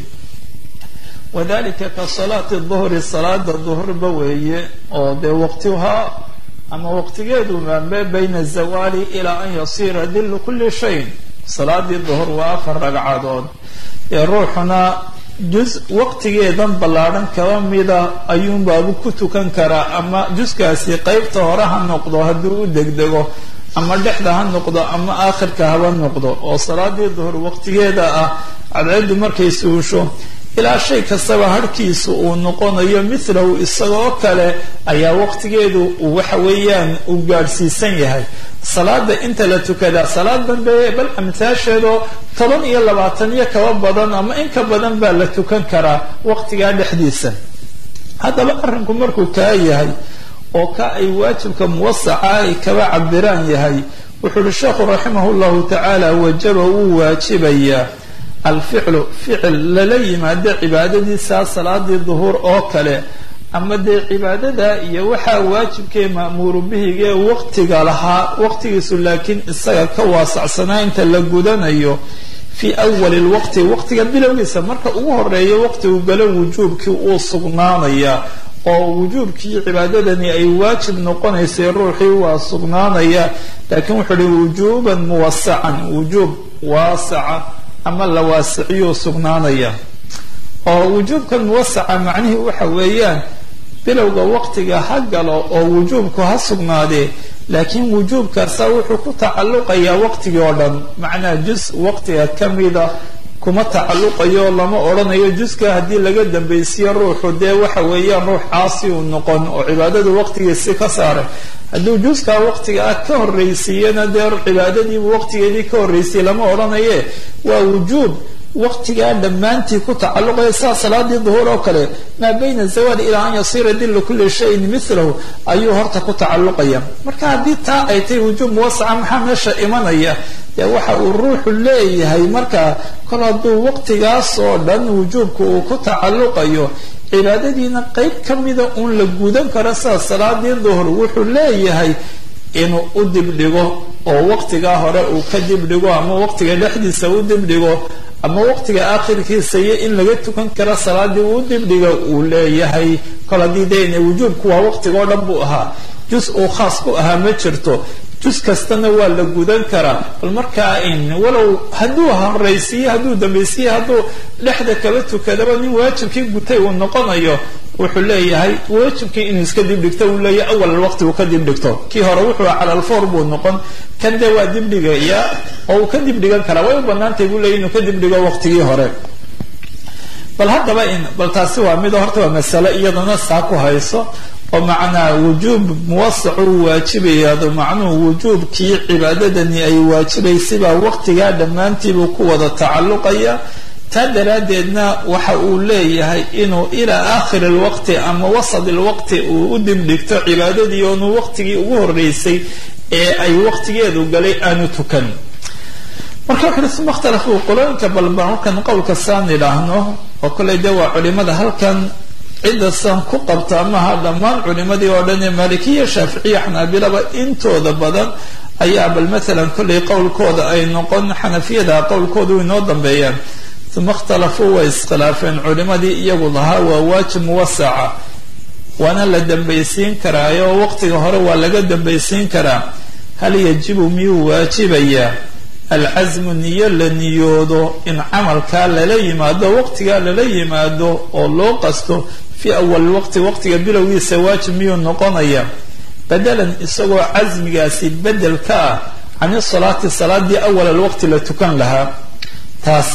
wadalika ka salaati duhri salaada duhurba weeye oo dee waqtihaa ama waqtigeedu maambe bayna azawaali ilaa an yasiira dillu kulli shayin salaadii duhur waa afar ragcadood ee ruuxuna jus waqtigeedan ballaadhan kaba mida ayuunbaabu ku tukan karaa ama juskaasi qeybta hore ha noqdo hadduu u degdego ama dhexda ha noqdo ama aakhirka haba noqdo oo salaadii duhur waqtigeeda ah cadceeddu markay suusho ilaa shay kastaba harhkiisu uu noqonayo milahu isagoo kale ayaa waqtigeedu waxa weeyaan uu gaadhsiisan yahay salaada inta la tukadaa salaad dambe bal amtaasheedoo toban iyo labaatan iyo kaba badan ama in ka badan baa la tukan karaa waqtigaa dhexdiisa haddaba arrinku markuu kaa yahay oo ka ay waajibka muwasaca ay kaba cabiraan yahay wuxuu uhi sheekhu raximah llahu tacaala wajaba wuu waajibayaa alficlu ficil lala yimaado cibaadadiisaa salaadii duhuur oo kale ama dee cibaadada iyo waxaa waajibkee ma'muuru bihigae waqtiga lahaa waqtigiisu laakiin isaga ka waasacsanaa inta la gudanayo fii awali lwaqti waqtiga bilowgiisa marka ugu horeeya waqtigu galo wujuubkii uu sugnaanaya oo wujuubkii cibaadadani ay waajib noqonaysay ruuxii waa sugnaanaya laakiin wuxuu uhi wujuuban muwasacan wujuub waasaca ama la waasiciyuu sugnaanaya oo wujuubkan muwasaca macnihii waxa weeyaan bilowga waqtiga ha galo oo wujuubku ha sugnaadee laakiin wujuubkaasa wuxuu ku tacalluqayaa waqtigii oo dhan macnaa jus waqtiga ka mida kuma tacalluqayo lama odhanayo juska haddii laga dambaysiyo ruuxu dee waxa weeyaan ruux caasi uu noqon oo cibaadadu waqtigiisi ka saaray hadduu juskaa waqtiga ah ka horraysiiyana dee cibaadadiibu waqtigeedii ka horraysiyey lama odhanaye waa wujuub waqtigaa dhammaantii ku tacalluqaya saa salaadii duhuur oo kale maa bayna zawaal ilaa an yasiira dilla kulli shayin milahu ayuu horta ku tacalluqaya marka haddii taa ay tahay wujuub muwasaca maxaa meesha imanaya dee waxa uu ruuxu leeyahay marka kol hadduu waqtigaas oo dhan wujuubka uu ku tacalluqayo cibaadadiina qeyb ka mida uun la gudan karo sida salaadii duhur wuxuu leeyahay inuu u dibdhigo oo waqtigaa hore uu ka dibdhigo ama waqtiga dhexdiisa u dibdhigo ama waqtiga aakhirkiisa iyo in laga tukan karo salaadii uu dibdhiga uu leeyahay kol haddii dee wujuubku waa waqtiga oo dhan buu ahaa jus uu khaas ku ahaa ma jirto jus kastana waa la gudan karaa bal markaa in walow hadduu horaysiiye hadduu dambaysiiye hadduu dhexda kala tukadaba nin waajibkii gutay uu noqonayo wuxuu leeyahay waajibkii inuu iska dibdhigto uu leeyahay awal waqti uu ka dibdhigto kii hore wuxuu cala alfoor buu noqon kan dee waa dibdhigaya oo uu ka dibdhigan karaa way u banaantay buu leeyahy inuu ka dibdhigo waqtigii hore bal haddaba in bal taasi waa mid horta waa masale iyadana saa ku hayso oo macnaa wujuub muwasac uu waajibayaado macnuhu wujuubkii cibaadadani ay waajibaysabaa waqtigaa dhammaantiibuu ku wada tacalluqaya taa daraaddeedna waxa uu leeyahay inuu ilaa aakhiri lwaqti ama wasad ilwaqti uu u dibdhigto cibaadadii oonu waqtigii ugu horreysay ee ay waqtigeedu galay aanu tukan marka wuxuui suma ikhtalafuu qolooyinka balba markan qowlka saan idhaahno oo koley dee waa culimada halkan cidda san ku qabta amaha dhammaan culimadii oo dhan ee maalikiya shaaficiya xanaabilaba intooda badan ayaa bal maalan kollay qowlkooda ay noqon xanafiyada qowlkooda u inoo dambeeyaan uma ikhtalafuu way iskhilaafeen culimadii iyagu lahaa waa waajib muwasaca waana la dambaysiin karaayo waqtiga hore waa laga dambaysiin karaa hal yajibu miyuu waajibayaa alcasmu niyo la niyoodo in camalkaa lala yimaado waqtigaa lala yimaado oo loo qasto fii awal waqti waqtiga bilowgiisa waajib miyuu noqonaya badalan isagoo casmigaasi bedel ka ah can isalaati salaadii awal alwaqti la tukan lahaa taas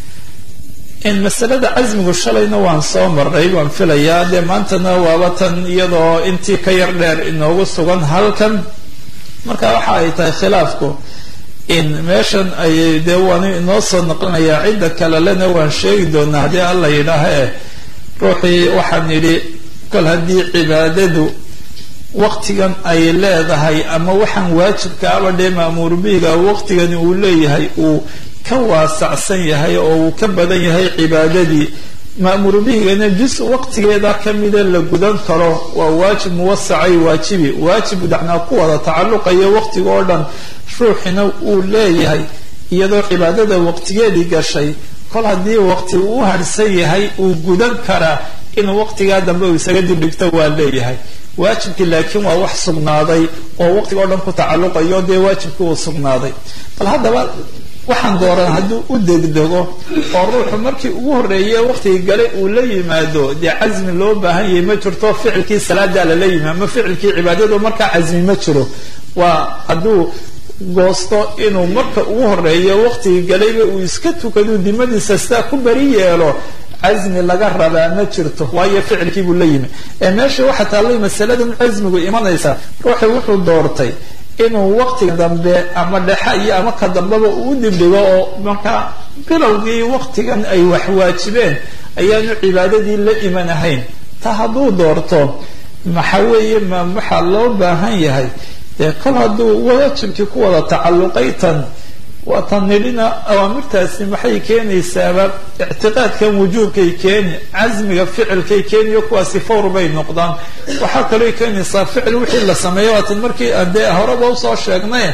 in masalada casmigu shalayna waan soo maray waan filayaa dee maantana waaba tan iyadoo intii ka yar dheer inoogu sugan halkan marka waxa ay tahay khilaafku in meeshan ay dee waan inoo soo noqonayaa cidda kale lena waan sheegi doonaa haddii alla yidhaaha eh ruuxii waxaan yidhi kol haddii cibaadadu waqtigan ay leedahay ama waxaan waajibka aba dhee maamuur bihiga waqtigani uu leeyahay uu ka waasacsan yahay oo uu ka badan yahay cibaadadii maamuur bihigana jus waqtigeeda kamida la gudan karo waa waajib muwasacay waajibi waajib dacnaa ku wada tacalluqaya waqtiga oo dhan ruuxina uu leeyahay iyadoo cibaadada waqtigeedii gashay kol haddii waqti uu u harsan yahay uu gudan karaa inuu waqtigaa dambe uu isaga dibdhigto waa leeyahay waajibkii laakiin waa wax sugnaaday oo waqtiga o dhan ku tacalluqayo dee waajibkii uu sugnaaday bal haddaba waxaan dooran hadduu u degdego oo ruuxu markii ugu horreeye waqtigii galay uu la yimaado dee casmi loo baahan yahay ma jirto ficilkii salaadaa lala yimaado ama ficilkii cibaadadu markaa casmi ma jiro waa hadduu goosto inuu marka ugu horreeyo waqtigii galayba uu iska tukado dimadiisa sidaa ku bari yeelo casmi laga rabaa ma jirto waayo ficilkii buu la yimi ee meesha waxaa taallay masaladan casmigu imanaysa ruuxi wuxuu doortay inuu waqtiga dambe ama dhexa iyo ama ka dambeba uu dibdhigo oo markaa bilowgii waqtigan ay wax waajibeen ayaanu cibaadadii la iman ahayn ta hadduu doorto maxa weeye ma waxaa loo baahan yahay dee kol hadduu waajibkii ku wada tacalluqay tan waa tan nidhina awaamirtaasi maxay keenaysaaba ictiqaadkan wujuubkay keeni casmiga ficilkay keeniyo kuwaasi fawr bay noqdaan waxaa kaloo keenaysaa ficil wixii la sameeyo waatan markii aan dee horeba usoo sheegnay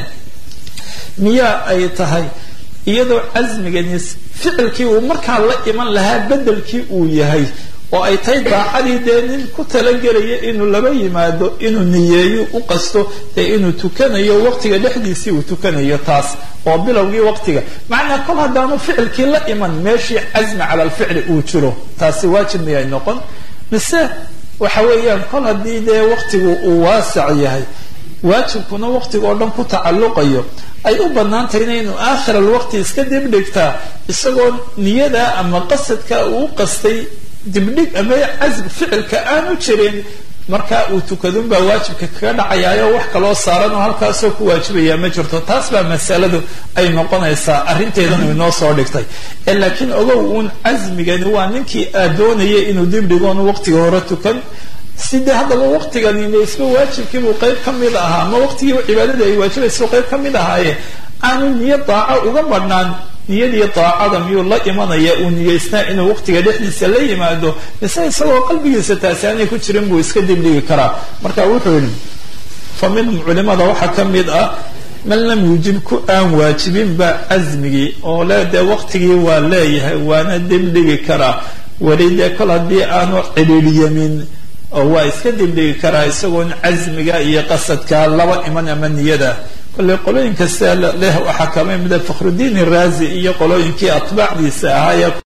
miyaa ay tahay iyadoo casmigani ficilkii uu markaa la iman lahaa bedelkii uu yahay oo ay tahay daacadii dee nin ku talagelaya inuu laba yimaado inuu niyeeyo u qasto dee inuu tukanayo waqtiga dhexdiisii uu tukanayo taas oo bilowgii waqtiga macnaa kol haddaanu ficilkii la iman meeshii casmi cala alficli uu jiro taasi waajib miyay noqon mise waxa weeyaan kol haddii dee waqtigu uu waasac yahay waajibkuna waqtiga oo dhan ku tacalluqayo ay u bannaan tahayna inuu aakhir alwaqti iska dibdhigtaa isagoo niyada ama qasadka uu qastay dibdhig ama casm ficilka aanu jirin marka uu tukadunbaa waajibka kaga dhacayaayo wax kaloo saaran oo halkaasoo ku waajibaya ma jirto taas baa masaladu ay noqonaysaa arrinteedan inoo soo dhigtay laakiin ogow uun casmigani waa ninkii aad doonaya inuu dibdhigoonu waqtiga hore tukan sidee haddaba waqtiganina isba waajibkiibuu qayb ka mid ahaa ama waqtigii cibaadada ay waajibaysa qayb ka mid ahaaye aanu niyo daaco uga badhnaan niyadii daacada miyuu la imanaya uu niyeysnaa inuu waqtiga dhexdiisa la yimaado mise isagoo qalbigiisa taasi aanay ku jirin buu iska dibdhigi karaa marka wuxuu yihi fa minhum culimada waxaa ka mid ah man lam yujib ku aan waajibinba casmigii oo le dee waqtigii waa leeyahay waana dibdhigi karaa weli dee kol haddii aanu cidhiidhyamin oo waa iska dibdhigi karaa isagoon casmiga iyo qasadka laba iman ama niyada kolley qolooyinka sia leh waxaa kama mida fakhrudiin iraazi iyo qolooyinkii atbaacdiisa ahaa